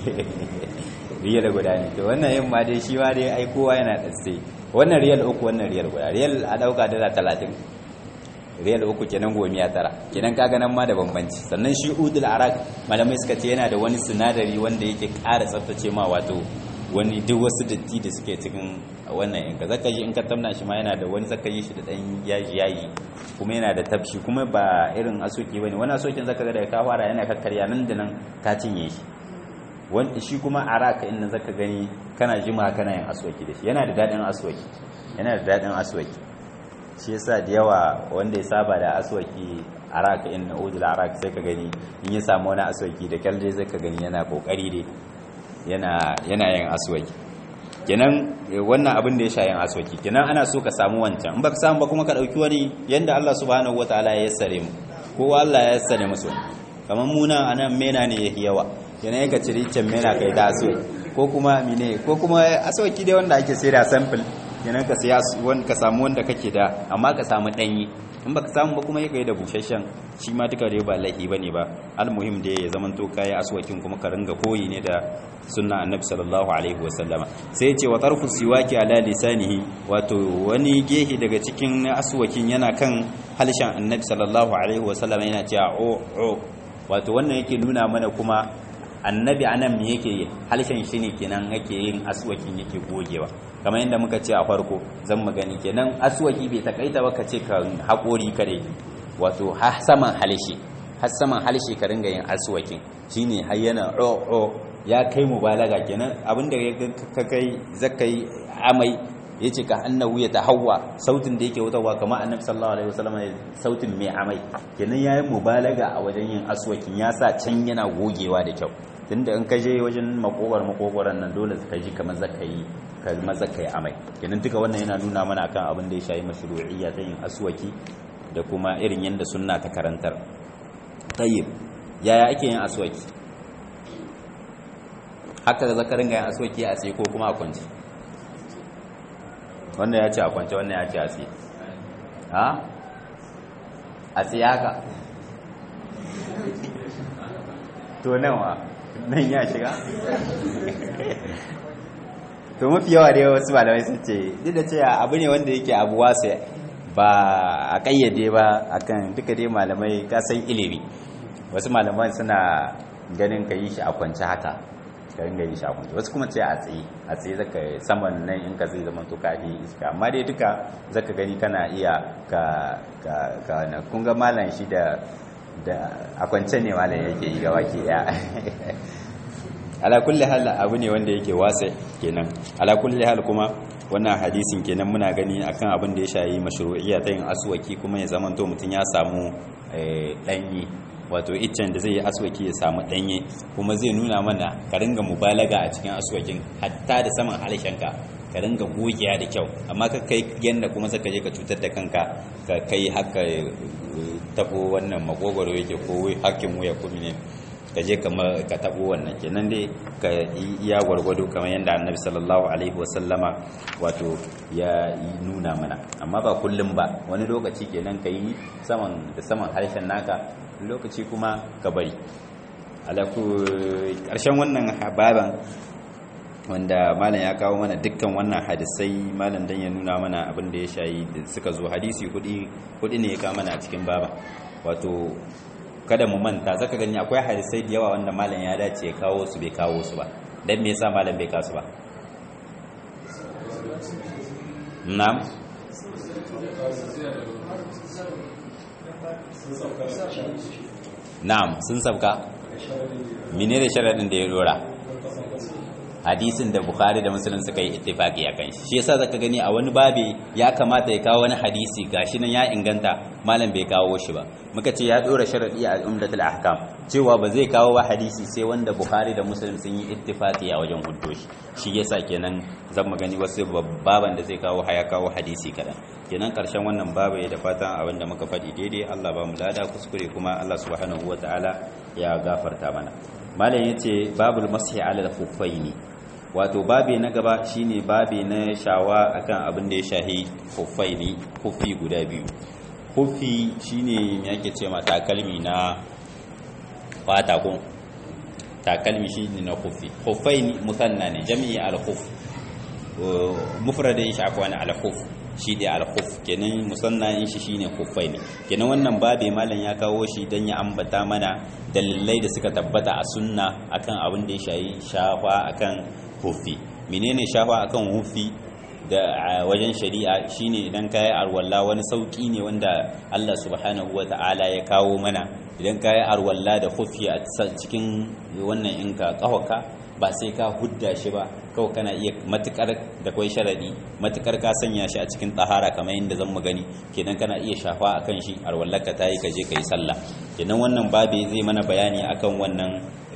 riyal guda ne to wannan yin ma dai shi ma dai ai kowa yana da sai wannan riyal uku wannan riyal guda riyal a dauka dala talatin riyal uku kenan gomiya tara kenan kaga nan ma da bambanci sannan shi udul arak malamai suka ce yana da wani sinadari wanda yake ƙara tsaftace ma wato wani duk wasu datti da suke cikin wannan in ka zaka ji in ka tamna shi ma yana da wani zaka yi shi da dan yaji yayi kuma yana da tafshi kuma ba irin asoki bane wani asokin zaka ga da ka fara yana kakkarya nan da nan ka cinye shi wanda shi kuma araka in zaka gani kana jima kana yin aswaki da shi yana da dadin aswaki yana da dadin aswaki shi yasa da yawa wanda ya saba da aswaki araka in na udul araka sai ka gani in ya samu wani aswaki da kyalle sai ka gani yana kokari dai yana yana yin aswaki kenan wannan abin da ya sha yin aswaki kenan ana so ka samu wancan in baka samu ba kuma ka dauki wani yanda Allah subhanahu wataala ya yassare mu kowa Allah ya yassare musu kamar muna anan mena ne yahi yawa kenan ka ciri can mena kai da aswaki ko kuma mine ko kuma aswaki dai wanda ake sai da sample kenan ka siya ka samu wanda kake da amma ka samu danyi in baka samu ba kuma ya kai da bushashen shi ma duka dai ba laifi bane ba almuhim da ya zaman to kai aswakin kuma ka ringa koyi ne da sunna annabi sallallahu alaihi wasallama sai ya ce wa tarfu siwaki ala lisanihi wato wani gehe daga cikin aswakin yana kan halshen annabi sallallahu alaihi wasallama yana cewa o o wato wannan yake nuna mana kuma annabi anan me yake halshen shi ne kenan yake yin aswakin yake gogewa kamar yadda muka ce a farko zan magani kenan aswaki bai takaita ba ka ce ka haƙori kare wato har saman halshe har saman halshe ka ringa yin aswakin shine har yana o o ya kai mubalaga kenan abinda ka kai zakai amai yace ka annahu ya tahawwa sautin da yake wutarwa kamar annabi sallallahu alaihi wasallam sautin mai amai kenan yayin mubalaga a wajen yin aswakin ya sa can yana gogewa da kyau tunda in ka je wajen makogwar makogwaran nan dole ka ji kamar zaka yi kamar zaka yi amai kenan duka wannan yana nuna mana akan abin da ya shayi mashru'iyya ta yin aswaki da kuma irin yanda sunna ta karantar tayyib yaya ake yin aswaki haka da zaka ringa yin aswaki a tsaye ko kuma a kwance wannan ya ce a kwance wannan ya ce a tsaye ha a tsaye haka to nawa nan ya shiga to mafi yawa da wasu malamai sun ce duk da cewa abu ne wanda yake abu wasu ba a kayyade ba akan duka dai malamai kasan ilimi wasu malaman suna ganin ka yi shi a kwance haka ka ringa yi shi a kwance wasu kuma ce a tsaye a tsaye zaka saman nan in ka zai zama to kafi iska amma dai duka zaka gani kana iya ka ka ka na kun ga malam shi da da a kwance ne malam yake yi gaba ke ya ala kulli hal abu ne wanda yake wasa kenan ala kulli hal kuma wannan hadisin kenan muna gani akan abin da ya shayi mashru'iyya ta yin aswaki kuma ya zama to mutun ya samu danyi wato iccen da zai yi aswaki ya samu danye kuma zai nuna mana ka ringa mubalaga a cikin aswakin hatta da saman halishanka ka ringa gogiya da kyau amma ka kai yanda kuma saka je ka cutar da kanka ka kai haka tabo wannan makogoro yake ko hakkin wuya kuma ne ka je ka tabo wannan kenan dai ka iya gwargwado kamar yadda annabi sallallahu alaihi wasallama wato ya nuna mana amma ba kullum ba wani lokaci kenan ka yi saman da saman harshen naka lokaci kuma ka bari alaku ƙarshen wannan baban wanda malam ya kawo mana dukkan wannan hadisai malam dan ya nuna mana abin da ya shayi da suka zo hadisi kudi ne ya kawo mana a cikin baba wato kada mu manta zaka gani akwai hadisai da yawa wanda malam ya dace ya kawo su bai kawo su ba dan me yasa malam bai kawo su ba na'am na'am sun sabka menene sharadin da ya dora hadisin da bukhari da muslim suka yi ittifaqi akan shi shi yasa zaka gani a wani babi ya kamata ya kawo wani hadisi gashi nan ya inganta malam bai kawo shi ba muka ce ya dora sharadi a umdatul ahkam cewa ba zai kawo ba hadisi sai wanda bukhari da muslim sun yi ittifaqi a wajen huddo shi shi yasa kenan zan magani wasu baban da zai kawo haya kawo hadisi kadan kenan karshen wannan babu ya da fatan abin da muka faɗi daidai Allah ba mu lada kuskure kuma Allah subhanahu wataala ya gafarta mana malam yace babul mashi ala al-khuffaini wato babe na gaba shine babe na shawa akan abin da ya shahi khuffaini khuffi guda biyu khuffi shine me yake ce ma takalmi na fata ko takalmi shine na khuffi khuffaini musanna ne jami'i al-khuff mufradin shi akwai al-khuff shi da al-khuff kenan musanna in shi shine khuffaini kenan wannan babe malam ya kawo shi dan ya ambata mana dalilai da suka tabbata a sunna akan abin da ya shayi shafa akan hufi menene shafa akan hufi da wajen shari'a shine idan kai arwalla wani sauki ne wanda Allah subhanahu wata'ala ya kawo mana idan kai arwalla da hufi a cikin wannan inka kahwaka ba sai ka hudda shi ba kawai kana iya matukar da kwai sharadi matukar ka sanya shi a cikin tahara kamar yadda zan mu gani kenan kana iya shafa akan shi arwallaka tayi ka je kai sallah kenan wannan babe zai mana bayani akan wannan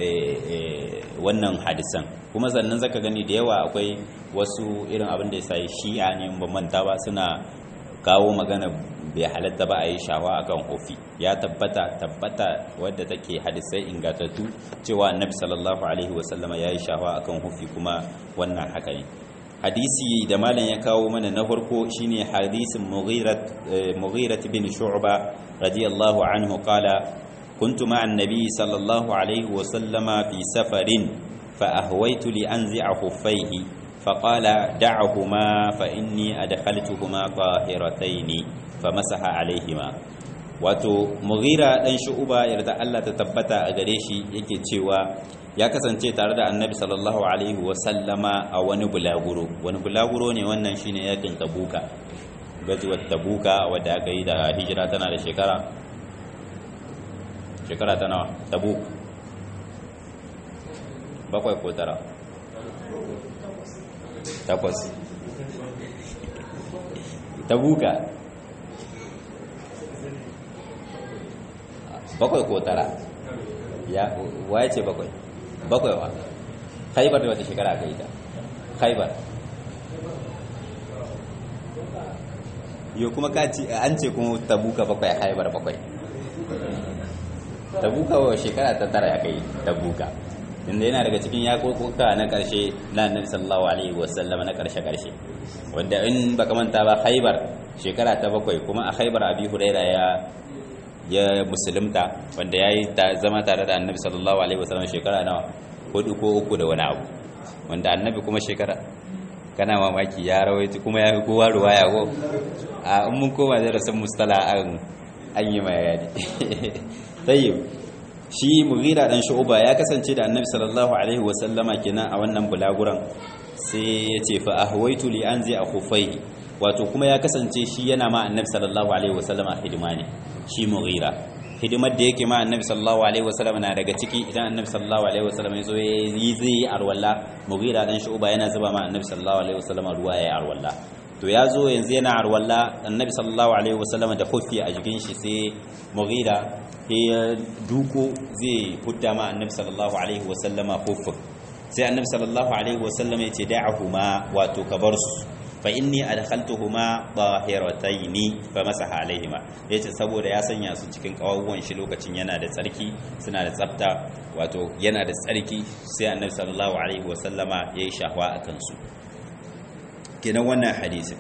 wannan hadisan kuma sannan zaka gani da yawa akwai wasu irin abin da ya sai shi'a ne ban manta ba suna kawo magana bai halatta ba a yi shawa akan ofi ya tabbata tabbata wadda take hadisai ingatattu cewa annabi sallallahu alaihi wasallama ya yi shawa akan ofi kuma wannan haka ne hadisi da malam ya kawo mana na farko shine hadisin mughirat bin shu'ba radiyallahu anhu qala كنت مع النبي صلى الله عليه وسلم في سفر فأهويت لأنزع خفيه فقال دعهما فإني أدخلتهما طاهرتين فمسح عليهما wato mughira dan shu'uba yarda Allah ta tabbata a gare shi yake cewa ya kasance tare da annabi sallallahu alaihi wa sallama a wani bulaguro wani bulaguro ne wannan shine yakin tabuka gazuwar tabuka wadda aka yi da hijira tana da shekara shekara ta nawa tabuk bakwai ko tara takwas tabuka bakwai ko tara ya waye ce bakwai bakwai wa khaibar da wata shekara aka yi ta khaibar yau kuma ka ce an ce kuma tabuka bakwai khaibar bakwai tabuka wa shekara ta tara ya kai tabuka inda yana daga cikin yakokuka na karshe na annabi sallallahu alaihi wasallam na karshe karshe wanda in baka manta ba khaibar shekara ta bakwai kuma a khaibar abi huraira ya ya musulunta wanda ya yi zama tare da annabi sallallahu alaihi wasallam shekara nawa hudu ko uku da wani abu wanda annabi kuma shekara kana mamaki ya rawaiti kuma ya fi kowa ruwaya ko a in mun koma da rasul mustala an an yi mai yadi tayyib shi mughira dan shu'ba ya kasance da annabi sallallahu alaihi wasallama kenan a wannan bulaguran sai ya ce fa ahwaitu li anzi akhufai wato kuma ya kasance shi yana ma annabi sallallahu alaihi wasallama hidima ne shi mughira hidimar da yake ma annabi sallallahu alaihi wasallam na daga ciki idan annabi sallallahu alaihi wasallam ya zo yi zai arwalla mughira dan shu'ba yana zuba ma annabi sallallahu alaihi wasallam ruwa yayi arwalla to ya zo yanzu yana arwalla annabi sallallahu alaihi wasallam da hufi a jikin shi sai mughira ya duko zai hudda ma annabi sallallahu alaihi wasallama hufin sai annabi sallallahu alaihi wasallam ya ce da'ahuma wato ka bar su fa inni adkhaltuhuma tahirataini fa masaha alaihima yace saboda ya sanya su cikin kawawwan shi lokacin yana da tsarki suna da tsafta wato yana da tsarki sai annabi sallallahu alaihi wasallama yayi shahwa akan su kenan wannan hadisin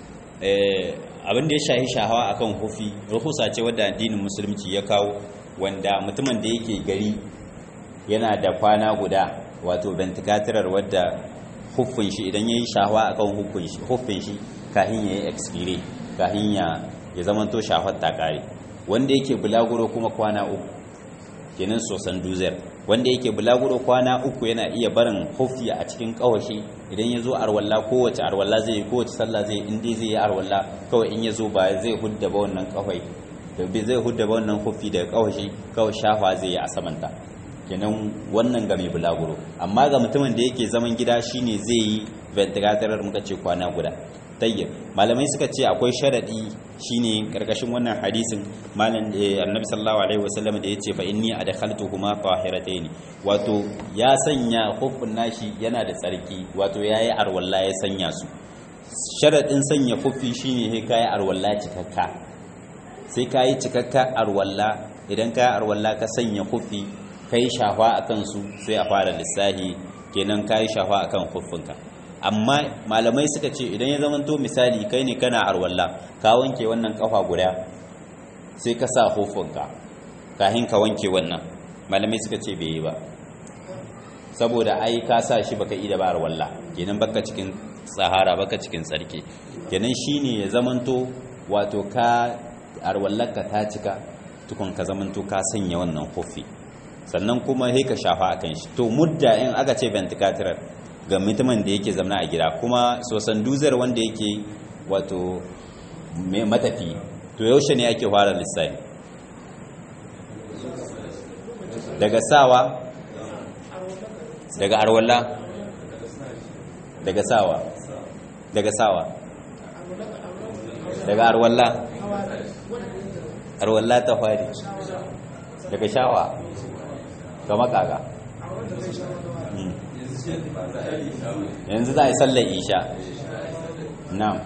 eh abin da ya shahi shahawa akan hufi ruhusa ce wadda addinin musulunci ya kawo wanda mutumin da yake gari yana da kwana guda wato venticatorar wadda huffin shi idan ya yi shahawa akan huffin shi kahin ya yi expire kahin ya zamanto shahwar takare wanda yake bulaguro kuma kwana uku kenan sosan duzer wanda yake bulaguro kwana uku yana iya barin huffi a cikin kawashi idan ya zo arwalla kowace arwalla zai yi kowace sallah zai inda zai yi arwalla kawai in ya zo ba zai hudda ba wannan kawai da zai hudda ba wannan huffi daga kawashi kawai shafa zai yi a samanta kenan wannan ga mai bulaguro amma ga mutumin da yake zaman gida shine zai yi ventilator muka ce kwana guda tayyib malamai suka ce akwai sharadi shine karkashin wannan hadisin malam annabi sallallahu alaihi wasallam da yace fa inni adkhaltuhuma tahiratayn wato ya sanya hufun nashi yana da tsarki wato yayi arwalla ya sanya su sharadin sanya hufi shine sai kai arwalla cikakka sai kai cikakka arwalla idan kai arwalla ka sanya hufi kai shafa akan su sai a fara lissahi kenan kai shafa akan hufunka amma malamai suka ce idan ya zamanto misali kai ne kana arwalla ka wanke wannan kafa guda sai ka sa hufunka kahin ka wanke wannan malamai suka ce bai yi ba saboda ai ka sa shi baka ida ba arwalla kenan baka cikin sahara baka cikin tsarki kenan shine ya zamanto wato ka arwallarka ta cika tukun ka zamanto ka sanya wannan hufi sannan kuma sai ka shafa akan shi to mudda in aka ce ventilator ga mutumin da yake zamna a gida kuma sosan duzar wanda yake wato matafi to yaushe ne ake fara lissafi daga sawa daga arwalla daga sawa daga sawa daga arwalla arwalla ta fari daga shawa ga makaga yanzu za a yi sallar isha na'am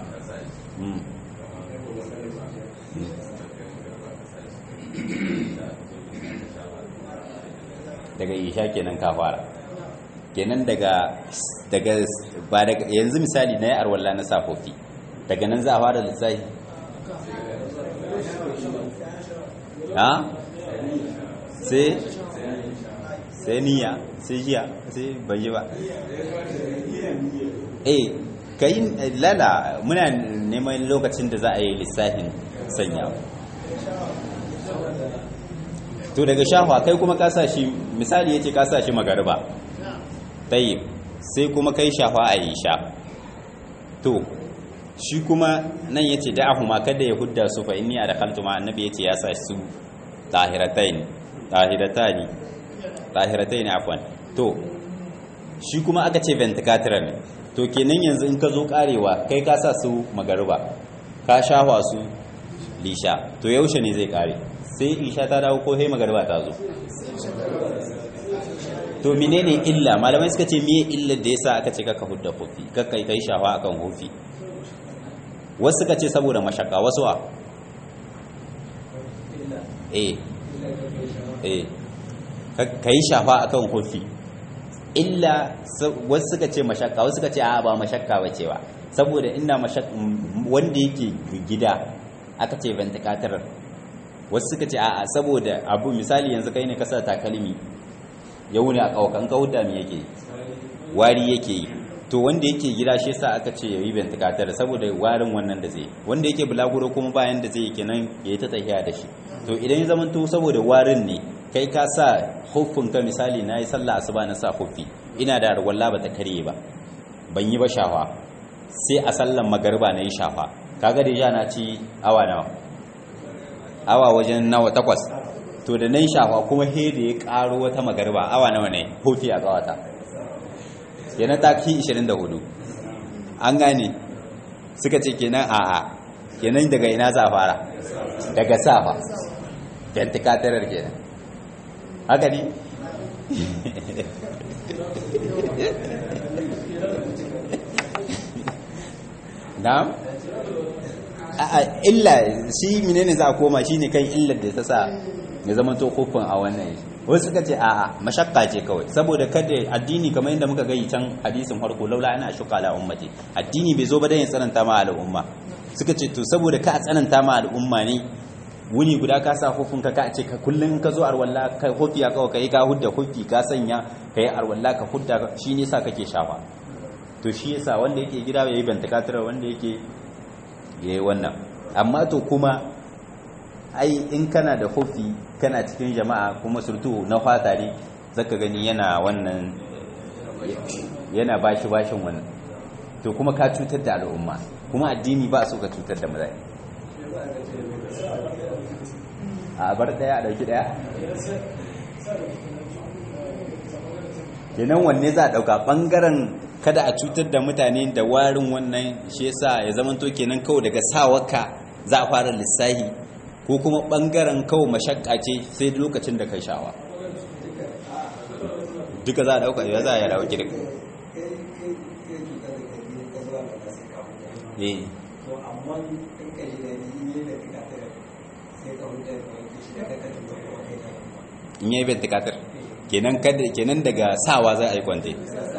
daga isha kenan ka fara kenan daga daga ba daga yanzu misali na yi arwalla na safofi daga nan za a fara lissafi ha sai sai niyya sai jiya sai bai ba eh kai lala muna neman lokacin da za a yi lissafin sanya to daga shahwa kai kuma kasa shi misali yace kasa shi magariba tayyib sai kuma kai shahwa a yi sha to shi kuma nan yace da'ahuma kada ya hudda su fa inni adkhaltu ma annabi yace ya sa su tahiratain tahiratani tahiratai ne afwan to shi kuma aka ce ventilator ne to to kenan yanzu in ka zo karewa kai ka sa su magariba ka shafa su lisha to yaushe ne zai kare sai lisha ta dawo ko sai magariba ta zo to menene illa malamai suka ce miye illar da yasa aka ce kaka hudda hufi kaka kai shafa akan hufi wasu suka ce saboda mashaka wasu wa eh eh ka yi shafa akan hufi illa wasu suka ce mashakka wasu suka ce a ba mashakka ba cewa saboda ina wanda yake gida aka ce ventilator wasu suka ce a saboda abu misali yanzu kai ne kasa takalmi ya wuni a kawakan kawuta me yake wari yake yi to wanda yake gida shi yasa aka ce yayi ventilator saboda warin wannan da zai wanda yake bulaguro kuma bayan da zai kenan yayi ta tafiya da shi to idan ya zamanto saboda warin ne kai ka sa ka misali na yi sallah asuba na sa hufi ina da arwalla ba ta karye ba ban yi ba shafa sai a sallan magarba na yi shafa kaga da na ci awa nawa awa wajen nawa takwas to da na yi shafa kuma he da ya karo wata magarba awa nawa ne hufi a kawata yana ta ki 24 an gane suka ce kenan a'a kenan daga ina za fara daga safa ventilator kenan haka ne na a illa shi menene za a koma shine kan illar da ta sa ya zama to kofin a wannan wasu suka ce a'a mashakka ce kawai saboda kada addini kamar yadda muka gayi can hadisin farko laula ana shuka ala ummati addini bai zo ba dan ya tsananta ma al'umma suka ce to saboda ka tsananta ma al'umma ne wuni guda ka sa hufin ka ce ka kullum ka zo arwalla ka hufi ya kawai ka yi ka hudda hufi ka sanya ka yi arwalla ka hudda shi ne sa kake shafa to shi yasa wanda yake gida ya yi bantakatar wanda yake ya yi wannan amma to kuma ai in kana da hufi kana cikin jama'a kuma surtu na fata ne zaka gani yana wannan yana bashi bashin wannan to kuma ka cutar da al'umma kuma addini ba so ka cutar da mutane a bar daya a dauki daya kenan wanne za a dauka bangaren kada a cutar da mutane da warin wannan shi yasa ya zama to kenan kawai daga sawaka za a fara lissahi ko kuma bangaren kawai mashakka ce sai lokacin da kai shawa duka za a dauka ya za a yi dauki duka eh in yi ventilator kenan kenan daga sawa za a yi kwante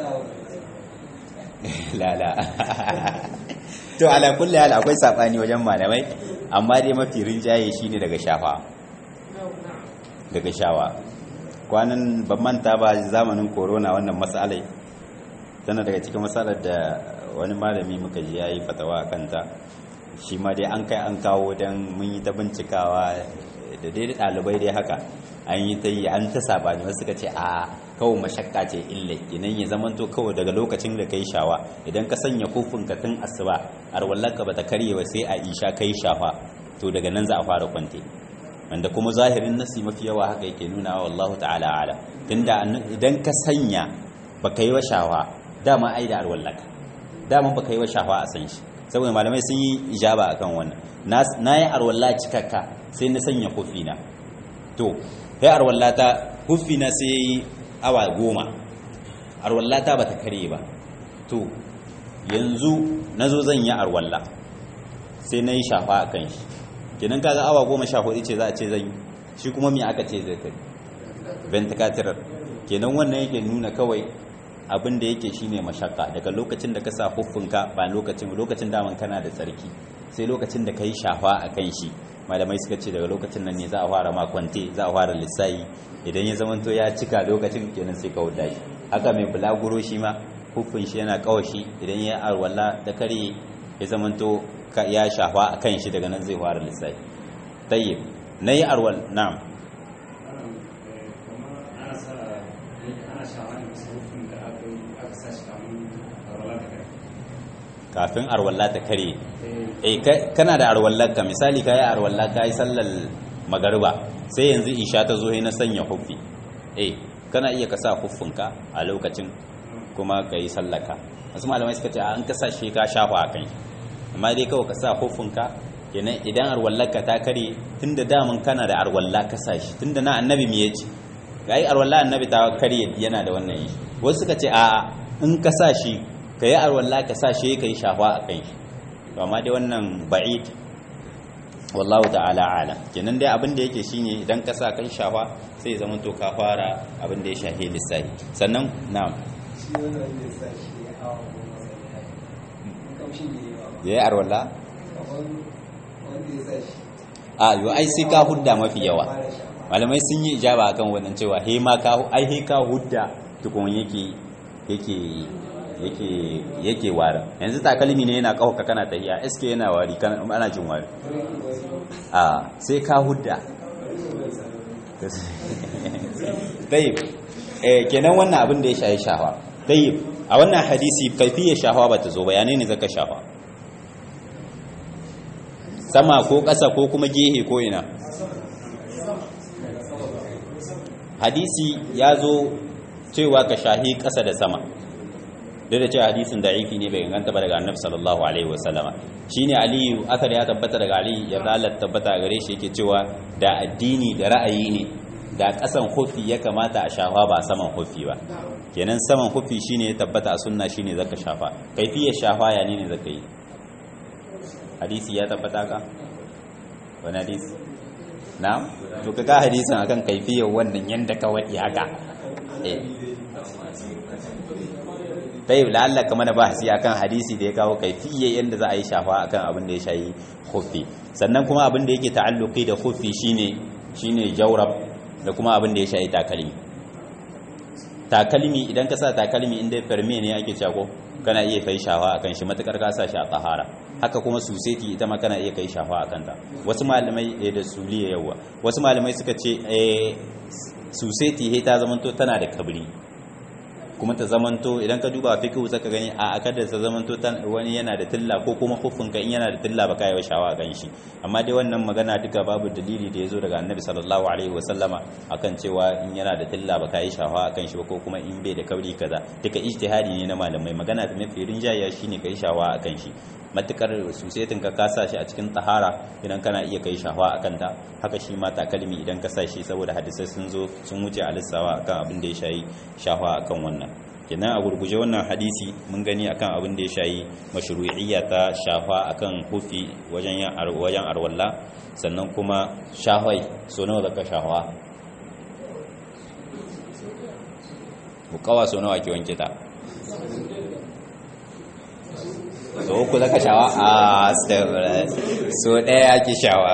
lala to ala kulli hal akwai sabani wajen malamai amma dai mafi rinjaye shine daga shafa daga shawa kwanan ban manta ba zamanin corona wannan matsalai tana daga cikin matsalar da wani malami muka ji yayi fatawa kanta shi ma dai an kai an kawo don mun yi ta bincikawa da dai ɗalibai dai haka an yi ta yi an ta sabani wasu suka ce a kawai mashakka ce illa idan ya zamanto kawai daga lokacin da kai shawa idan ka sanya kofin ka tun asuba arwallarka bata karye ba sai a isha kai shafa to daga nan za a fara kwante wanda kuma zahirin nasi mafi yawa haka yake nuna wa wallahu ta'ala ala tunda idan ka sanya baka yi wa shawa dama ai da arwallarka dama baka yi wa shawa a san shi saboda malamai sun yi ijaba akan wannan na yi arwalla cikakka sai na sanya kofina to sai arwallata hufina sai ya yi awa goma arwallata ba ta kare ba to yanzu na zo zan yi arwalla sai na yi shafa a kan shi kenan kaga awa goma sha hudu ce za a ce zan yi shi kuma me aka ce zai kai venticatorar kenan wannan yake nuna kawai abin da yake shine mashakka daga lokacin da ka sa huffinka ba lokacin lokacin daman kana da tsarki sai lokacin da ka yi shafa a kan shi malamai suka ce daga lokacin nan ne za a fara makwante za a fara lissayi idan ya zamanto ya cika lokacin kenan sai ka wuda shi haka mai bulaguro shi ma huffin shi yana kawashi idan ya arwala da kare ya zamanto ya shafa a kan shi daga nan zai fara lissayi tayyib na yi arwal na'am kafin arwalla ta kare eh kana da arwallar ka misali kai arwalla kai sallar magariba sai yanzu isha ta zo na sanya huffi eh kana iya ka sa huffinka a lokacin kuma kai sallaka wasu malamai suka ce an ka sa shi ka shafa a kai amma dai kawai ka sa hufunka kenan idan arwallarka ta kare tunda damun kana da arwalla ka sa shi tunda na annabi me yace ga yi arwalla annabi ta kare yana da wannan yi wasu suka ce a in ka sa shi ka yi arwalla ka sa shi ka yi shafa a kai to amma dai wannan ba'id wallahu ta'ala ala kenan dai abin da yake shine idan ka sa kai shafa sai zama to ka fara abin da ya shahe lissahi sannan na'am ya yi arwalla a yi ai sai ka hudda mafi yawa malamai sun yi ijaba akan wannan cewa he ma ka ai he ka hudda tukun yake yake yake yake wari yanzu takalmi ne yana kauka kana tahiya iske yana wari kana ana jin wari a sai ka hudda tayyib eh kenan wannan abin da ya shayi shahawa tayyib a wannan hadisi kaifiyar shahawa bata zo bayanai ne zaka shahawa sama ko ƙasa ko kuma gehe ko ina hadisi ya zo cewa ka shahi ƙasa da sama duk da cewa hadisin da'ifi ne bai inganta ba daga annabi sallallahu alaihi wasallama shine aliyu akar ya tabbata daga ali ya Allah tabbata gare shi yake cewa da addini da ra'ayi ne da ƙasan hufi ya kamata a shafa ba saman hufi ba kenan saman hufi shine ya tabbata a sunna shine zaka shafa kaifiyar shafa ya ne zaka yi hadisi ya tabbata ka wani hadisi na to ka ga hadisin akan kaifiyar wannan yanda ka wadi haka eh tayyib la'alla kama na bahasi akan hadisi da ya kawo kaifiyar yanda za a yi shafa akan abin da ya shayi khuffi sannan kuma abin da yake ta'alluqi da khuffi shine shine jawrab da kuma abin da ya shayi takalmi takalmi idan ka sa takalmi inda ferme ne ake cewa ko kana iya kai shafa akan shi matakar ka sa shi a tsahara haka kuma suseti ita ma kana iya kai shafa akan ta wasu malamai da suliya yawa wasu malamai suka ce eh suseti he ta zamanto tana da kabri kuma ta zamanto idan ka duba fiqhu zaka gani a akadar ta zamanto wani yana da tilla ko kuma huffin ka in yana da tilla baka yi shawa kan shi amma dai wannan magana duka babu dalili da yazo daga annabi sallallahu alaihi wasallama akan cewa in yana da tilla baka yi shawa kan shi ba ko kuma in bai da kauri kaza duka ijtihadi ne na malamai magana da mafi rinjaya shine kai shawa akan shi matukar susetin ka kasa shi a cikin tahara idan kana iya kai shawa akan ta haka shi ma takalmi idan ka sa shi saboda hadisai sun zo sun wuce a lissawa akan abin da ya shayi shawa akan wannan kenan a gurguje wannan hadisi mun gani akan abin da ya shayi mashru'iyya ta shafa akan hufi wajen yan wajen arwalla sannan kuma shahwai so nawa zaka shafa bukawa so nawa ke wanke ta so uku zaka shawa a so ɗaya ake shawa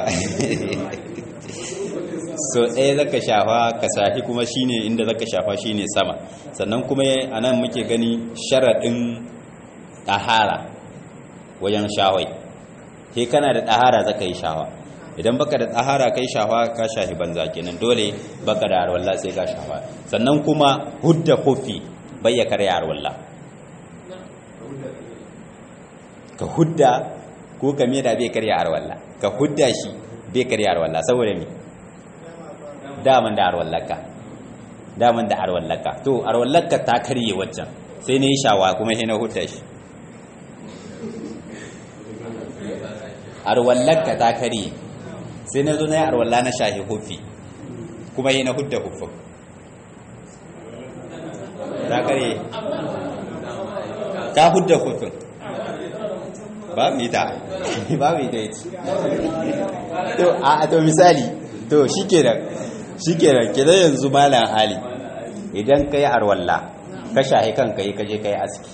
so ɗaya zaka shafa ka sahi kuma shine inda zaka shafa shine sama sannan kuma anan muke gani sharaɗin ɗahara wajen shawai sai kana da ɗahara zaka yi shawa idan baka da ɗahara kai shafa ka shahi banza kenan dole baka da arwalla sai ka shafa sannan kuma hudda kofi bai ya karya arwalla ka hudda ko ka da bai karya arwalla ka hudda shi bai karya arwalla saboda me daman da arwallaka daman da arwallaka to arwallaka ta karye waccan sai ne shawa kuma sai na hudda shi arwallaka ta karye sai na zo na yi arwalla na shahi hufi kuma yi na hudda hufin ta karye ka hudda hufin ba mu ita ba mu ita yace to a to misali to shikenan shikenan kidan yanzu malam hali idan kai arwalla ka shahi kanka yi kaje kai aski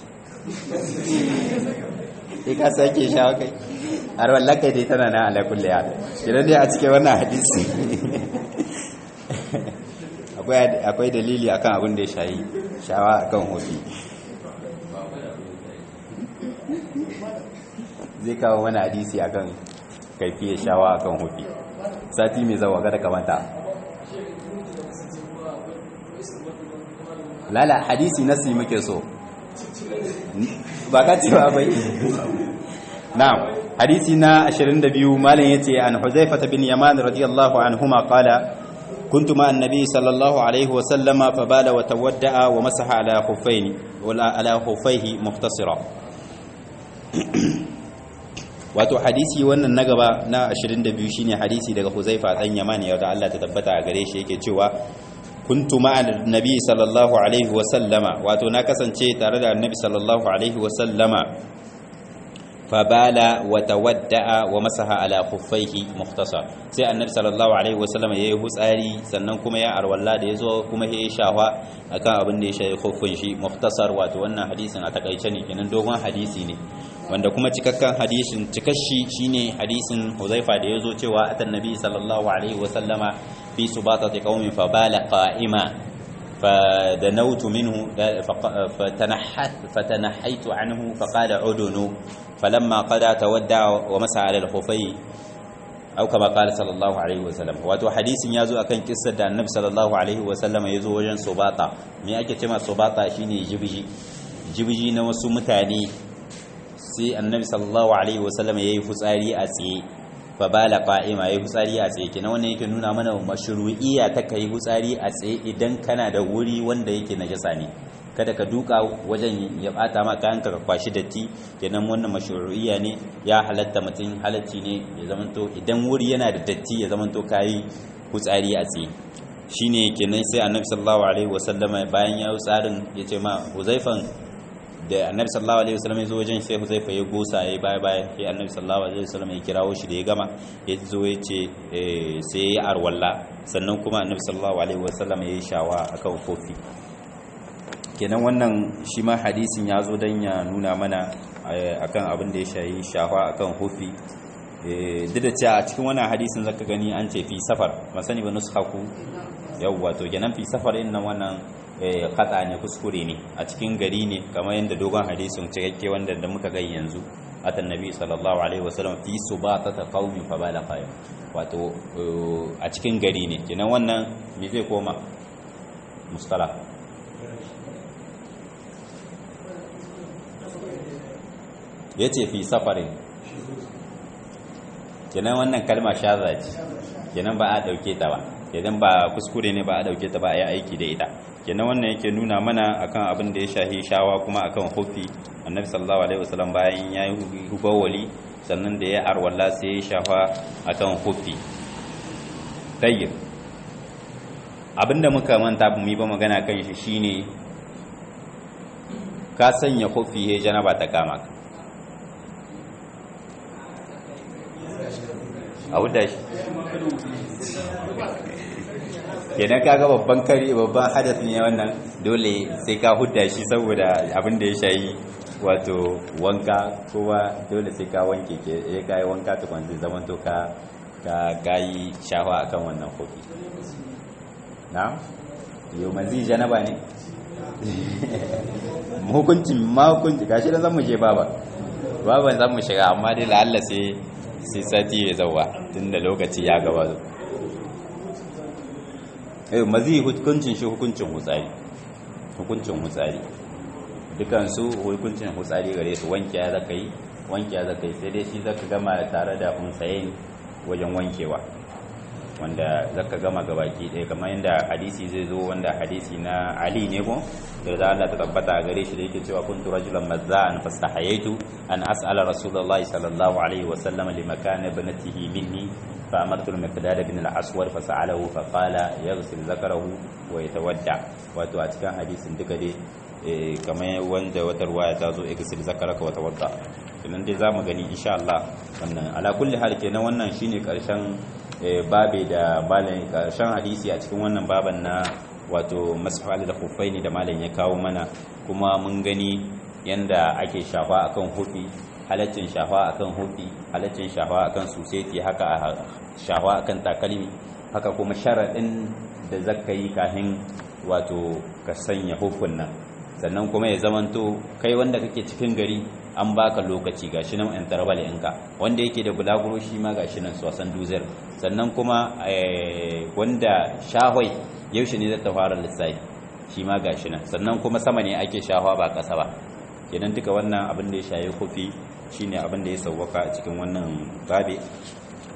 sai ka sake shawa kai arwalla kai dai tana nan ala kulli hal kidan dai a cikin wannan hadisi akwai akwai dalili akan abin da ya shayi shawa akan hofi zai kawo wani hadisi akan kaifiyar shawa akan hufi sati mai zawa gada kamata lala hadisi nasi muke so ba ka cewa bai na'am hadisi na 22 malam yace an huzaifa bin yaman radiyallahu anhuma qala كنت مع النبي صلى الله عليه وسلم فبال وتودع ومسح على خفين ولا على خفيه مختصرا wato hadisi wannan na gaba na 22 shine hadisi daga Huzaifa dan Yamani ya da Allah ta tabbata a gare shi yake cewa kuntu ma'a nabi sallallahu alaihi wa sallama wato na kasance tare da annabi sallallahu alaihi wa sallama fabala wa tawadda'a wa masaha ala khuffaihi mukhtasar sai annabi sallallahu alaihi wasallam yayi hutsari sannan kuma ya arwalla da yazo kuma yayi shawa akan abin da ya shayi khuffin shi mukhtasar wato wannan hadisin a takaice ne kenan dogon hadisi ne wanda kuma cikakken hadisin cikashi shine hadisin Huzaifa da yazo cewa atan nabi sallallahu alaihi wasallama fi subatati qaumin fabala qa'ima فدنوت منه فتنحت فتنحيت عنه فقال عدن فلما قضى تودع ومسح على الخفي أو كما قال صلى الله عليه وسلم wato hadisin yazo akan kissar da Annabi sallallahu alaihi wasallam yazo wajen subata me ake cewa subata shine jibji jibji na wasu mutane sai Annabi sallallahu alaihi wasallam yayi fitsari a tsaye fa bala qa'ima yayi fitsari a tsaye kenan wannan yake nuna mana mashru'iyya ta kai fitsari a tsaye idan kana da wuri wanda yake najasa ne kada ka duka wajen ya bata ma kayan ka kwashi datti kenan wannan mashru'iyya ne ya halatta mutum halacci ne ya zamanto idan wuri yana da datti ya zamanto kai fitsari a tsaye shine kenan sai annabi sallallahu alaihi wasallama bayan ya tsarin ya ce ma huzaifan da annabi sallallahu alaihi wasallam ya zo wajen sai Huzaifa ya gosa ya baya baya sai annabi sallallahu alaihi wasallam ya kirawo shi da ya gama ya zo ya ce sai ya arwalla sannan kuma annabi sallallahu alaihi wasallam ya yi shawa akan kofi kenan wannan shi ma hadisin ya zo dan ya nuna mana akan abin da ya shayi shawa akan kofi duk da cewa a cikin wannan hadisin zaka gani an ce fi safar masani ba nushaku yawwa to kenan fi safar din nan wannan kata ne kuskure ne a cikin gari ne kamar yadda dogon hadisin cikakke wanda da muka gai yanzu atan nabi sallallahu alaihi wasallam fi subatata qaumi fa bala qaim wato a cikin gari ne kenan wannan me zai koma mustala yace fi safarin kenan wannan kalma shaza ce kenan ba a dauke ta ba idan ba kuskure ne ba a dauke ta ba a yi aiki da ita kenan wannan yake nuna mana akan abin da ya shahi shawa kuma akan hufi annabi sallallahu alaihi wasallam bayan ya yi hubawali sannan da ya arwalla sai ya shafa akan hufi tayyib abinda muka manta mu yi ba magana kan shi shine ka sanya hufi he janaba ta kama ka a wuda shi kenan kaga babban kari babban hadas ne wannan dole sai ka hudda shi saboda abin da ya shayi wato wanka kowa dole sai ka wanke ke ya kai wanka tukun zai zaman to ka ka gayi shawa akan wannan kofi na yau mazi janaba ne hukuncin ma hukunci gashi da zan mu je baba baban zan mu shiga amma dai la'alla sai sai sati ya zauwa tunda lokaci ya gaba zo eh mazi hukuncin shi hukuncin hutsari hukuncin hutsari dukan su hukuncin hutsari gare su wanke ya zaka yi wanke ya zaka yi sai dai shi zaka gama tare da hunsayin wajen wankewa wanda zaka gama gabaki ɗaya kamar yadda hadisi zai zo wanda hadisi na Ali ne ko da za Allah ta tabbata gare shi da yake cewa kuntu rajulan mazza'an fastahayaitu an as'ala rasulullahi sallallahu alaihi wa sallam li makana ibnatihi minni fa amartu al-miqdad ibn al-aswad fa sa'alahu fa qala yaghsil zakarahu wa yatawadda wato a cikin hadisin duka dai kamar wanda wata ruwaya ta zo yaghsil zakaraka wa tawadda kenan dai zamu gani insha Allah wannan ala kulli hal kenan wannan shine karshen babe da malam karshen hadisi a cikin wannan baban na wato masfal da khuffaini da malam ya kawo mana kuma mun gani yanda ake shafa akan hufi halaccin shafa akan hufi halaccin shafa akan suseti haka shafa akan takalmi haka kuma sharadin da zaka yi kafin wato ka sanya hufin nan sannan kuma ya zamanto kai wanda kake cikin gari an baka lokaci gashi nan yan tarbal ɗinka wanda yake da bulaguro shi ma gashi nan sosan duzar sannan kuma wanda shahwai yaushe ne zata fara lissafi shi ma gashi nan sannan kuma sama ne ake shahwa ba ƙasa ba kenan duka wannan abin da ya shaye kofi shine abin da ya sauwaka a cikin wannan babe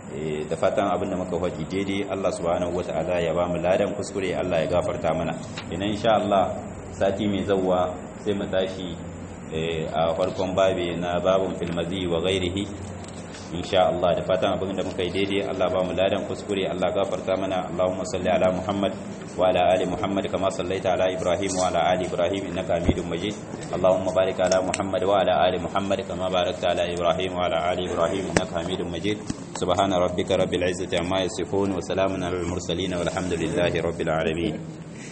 da fatan abin da muka faɗi daidai Allah subhanahu wata'ala ya ba mu ladan kuskure Allah ya gafarta mana idan insha Allah sati mai zawwa sai mu tashi a farkon babe na babun filmazi wa ghairihi insha Allah da fatan abin da muka yi daidai Allah ba mu ladan kuskure Allah gafarta mana Allahumma salli ala Muhammad wa ala ali Muhammad kama sallaita ala Ibrahim wa ala ali Ibrahim innaka Hamidum Majid Allahumma barik ala Muhammad wa ala ali Muhammad kama barakta ala Ibrahim wa ala ali Ibrahim innaka Hamidum Majid subhana rabbika rabbil izzati amma yasifun wa salamun alal mursalin walhamdulillahi rabbil alamin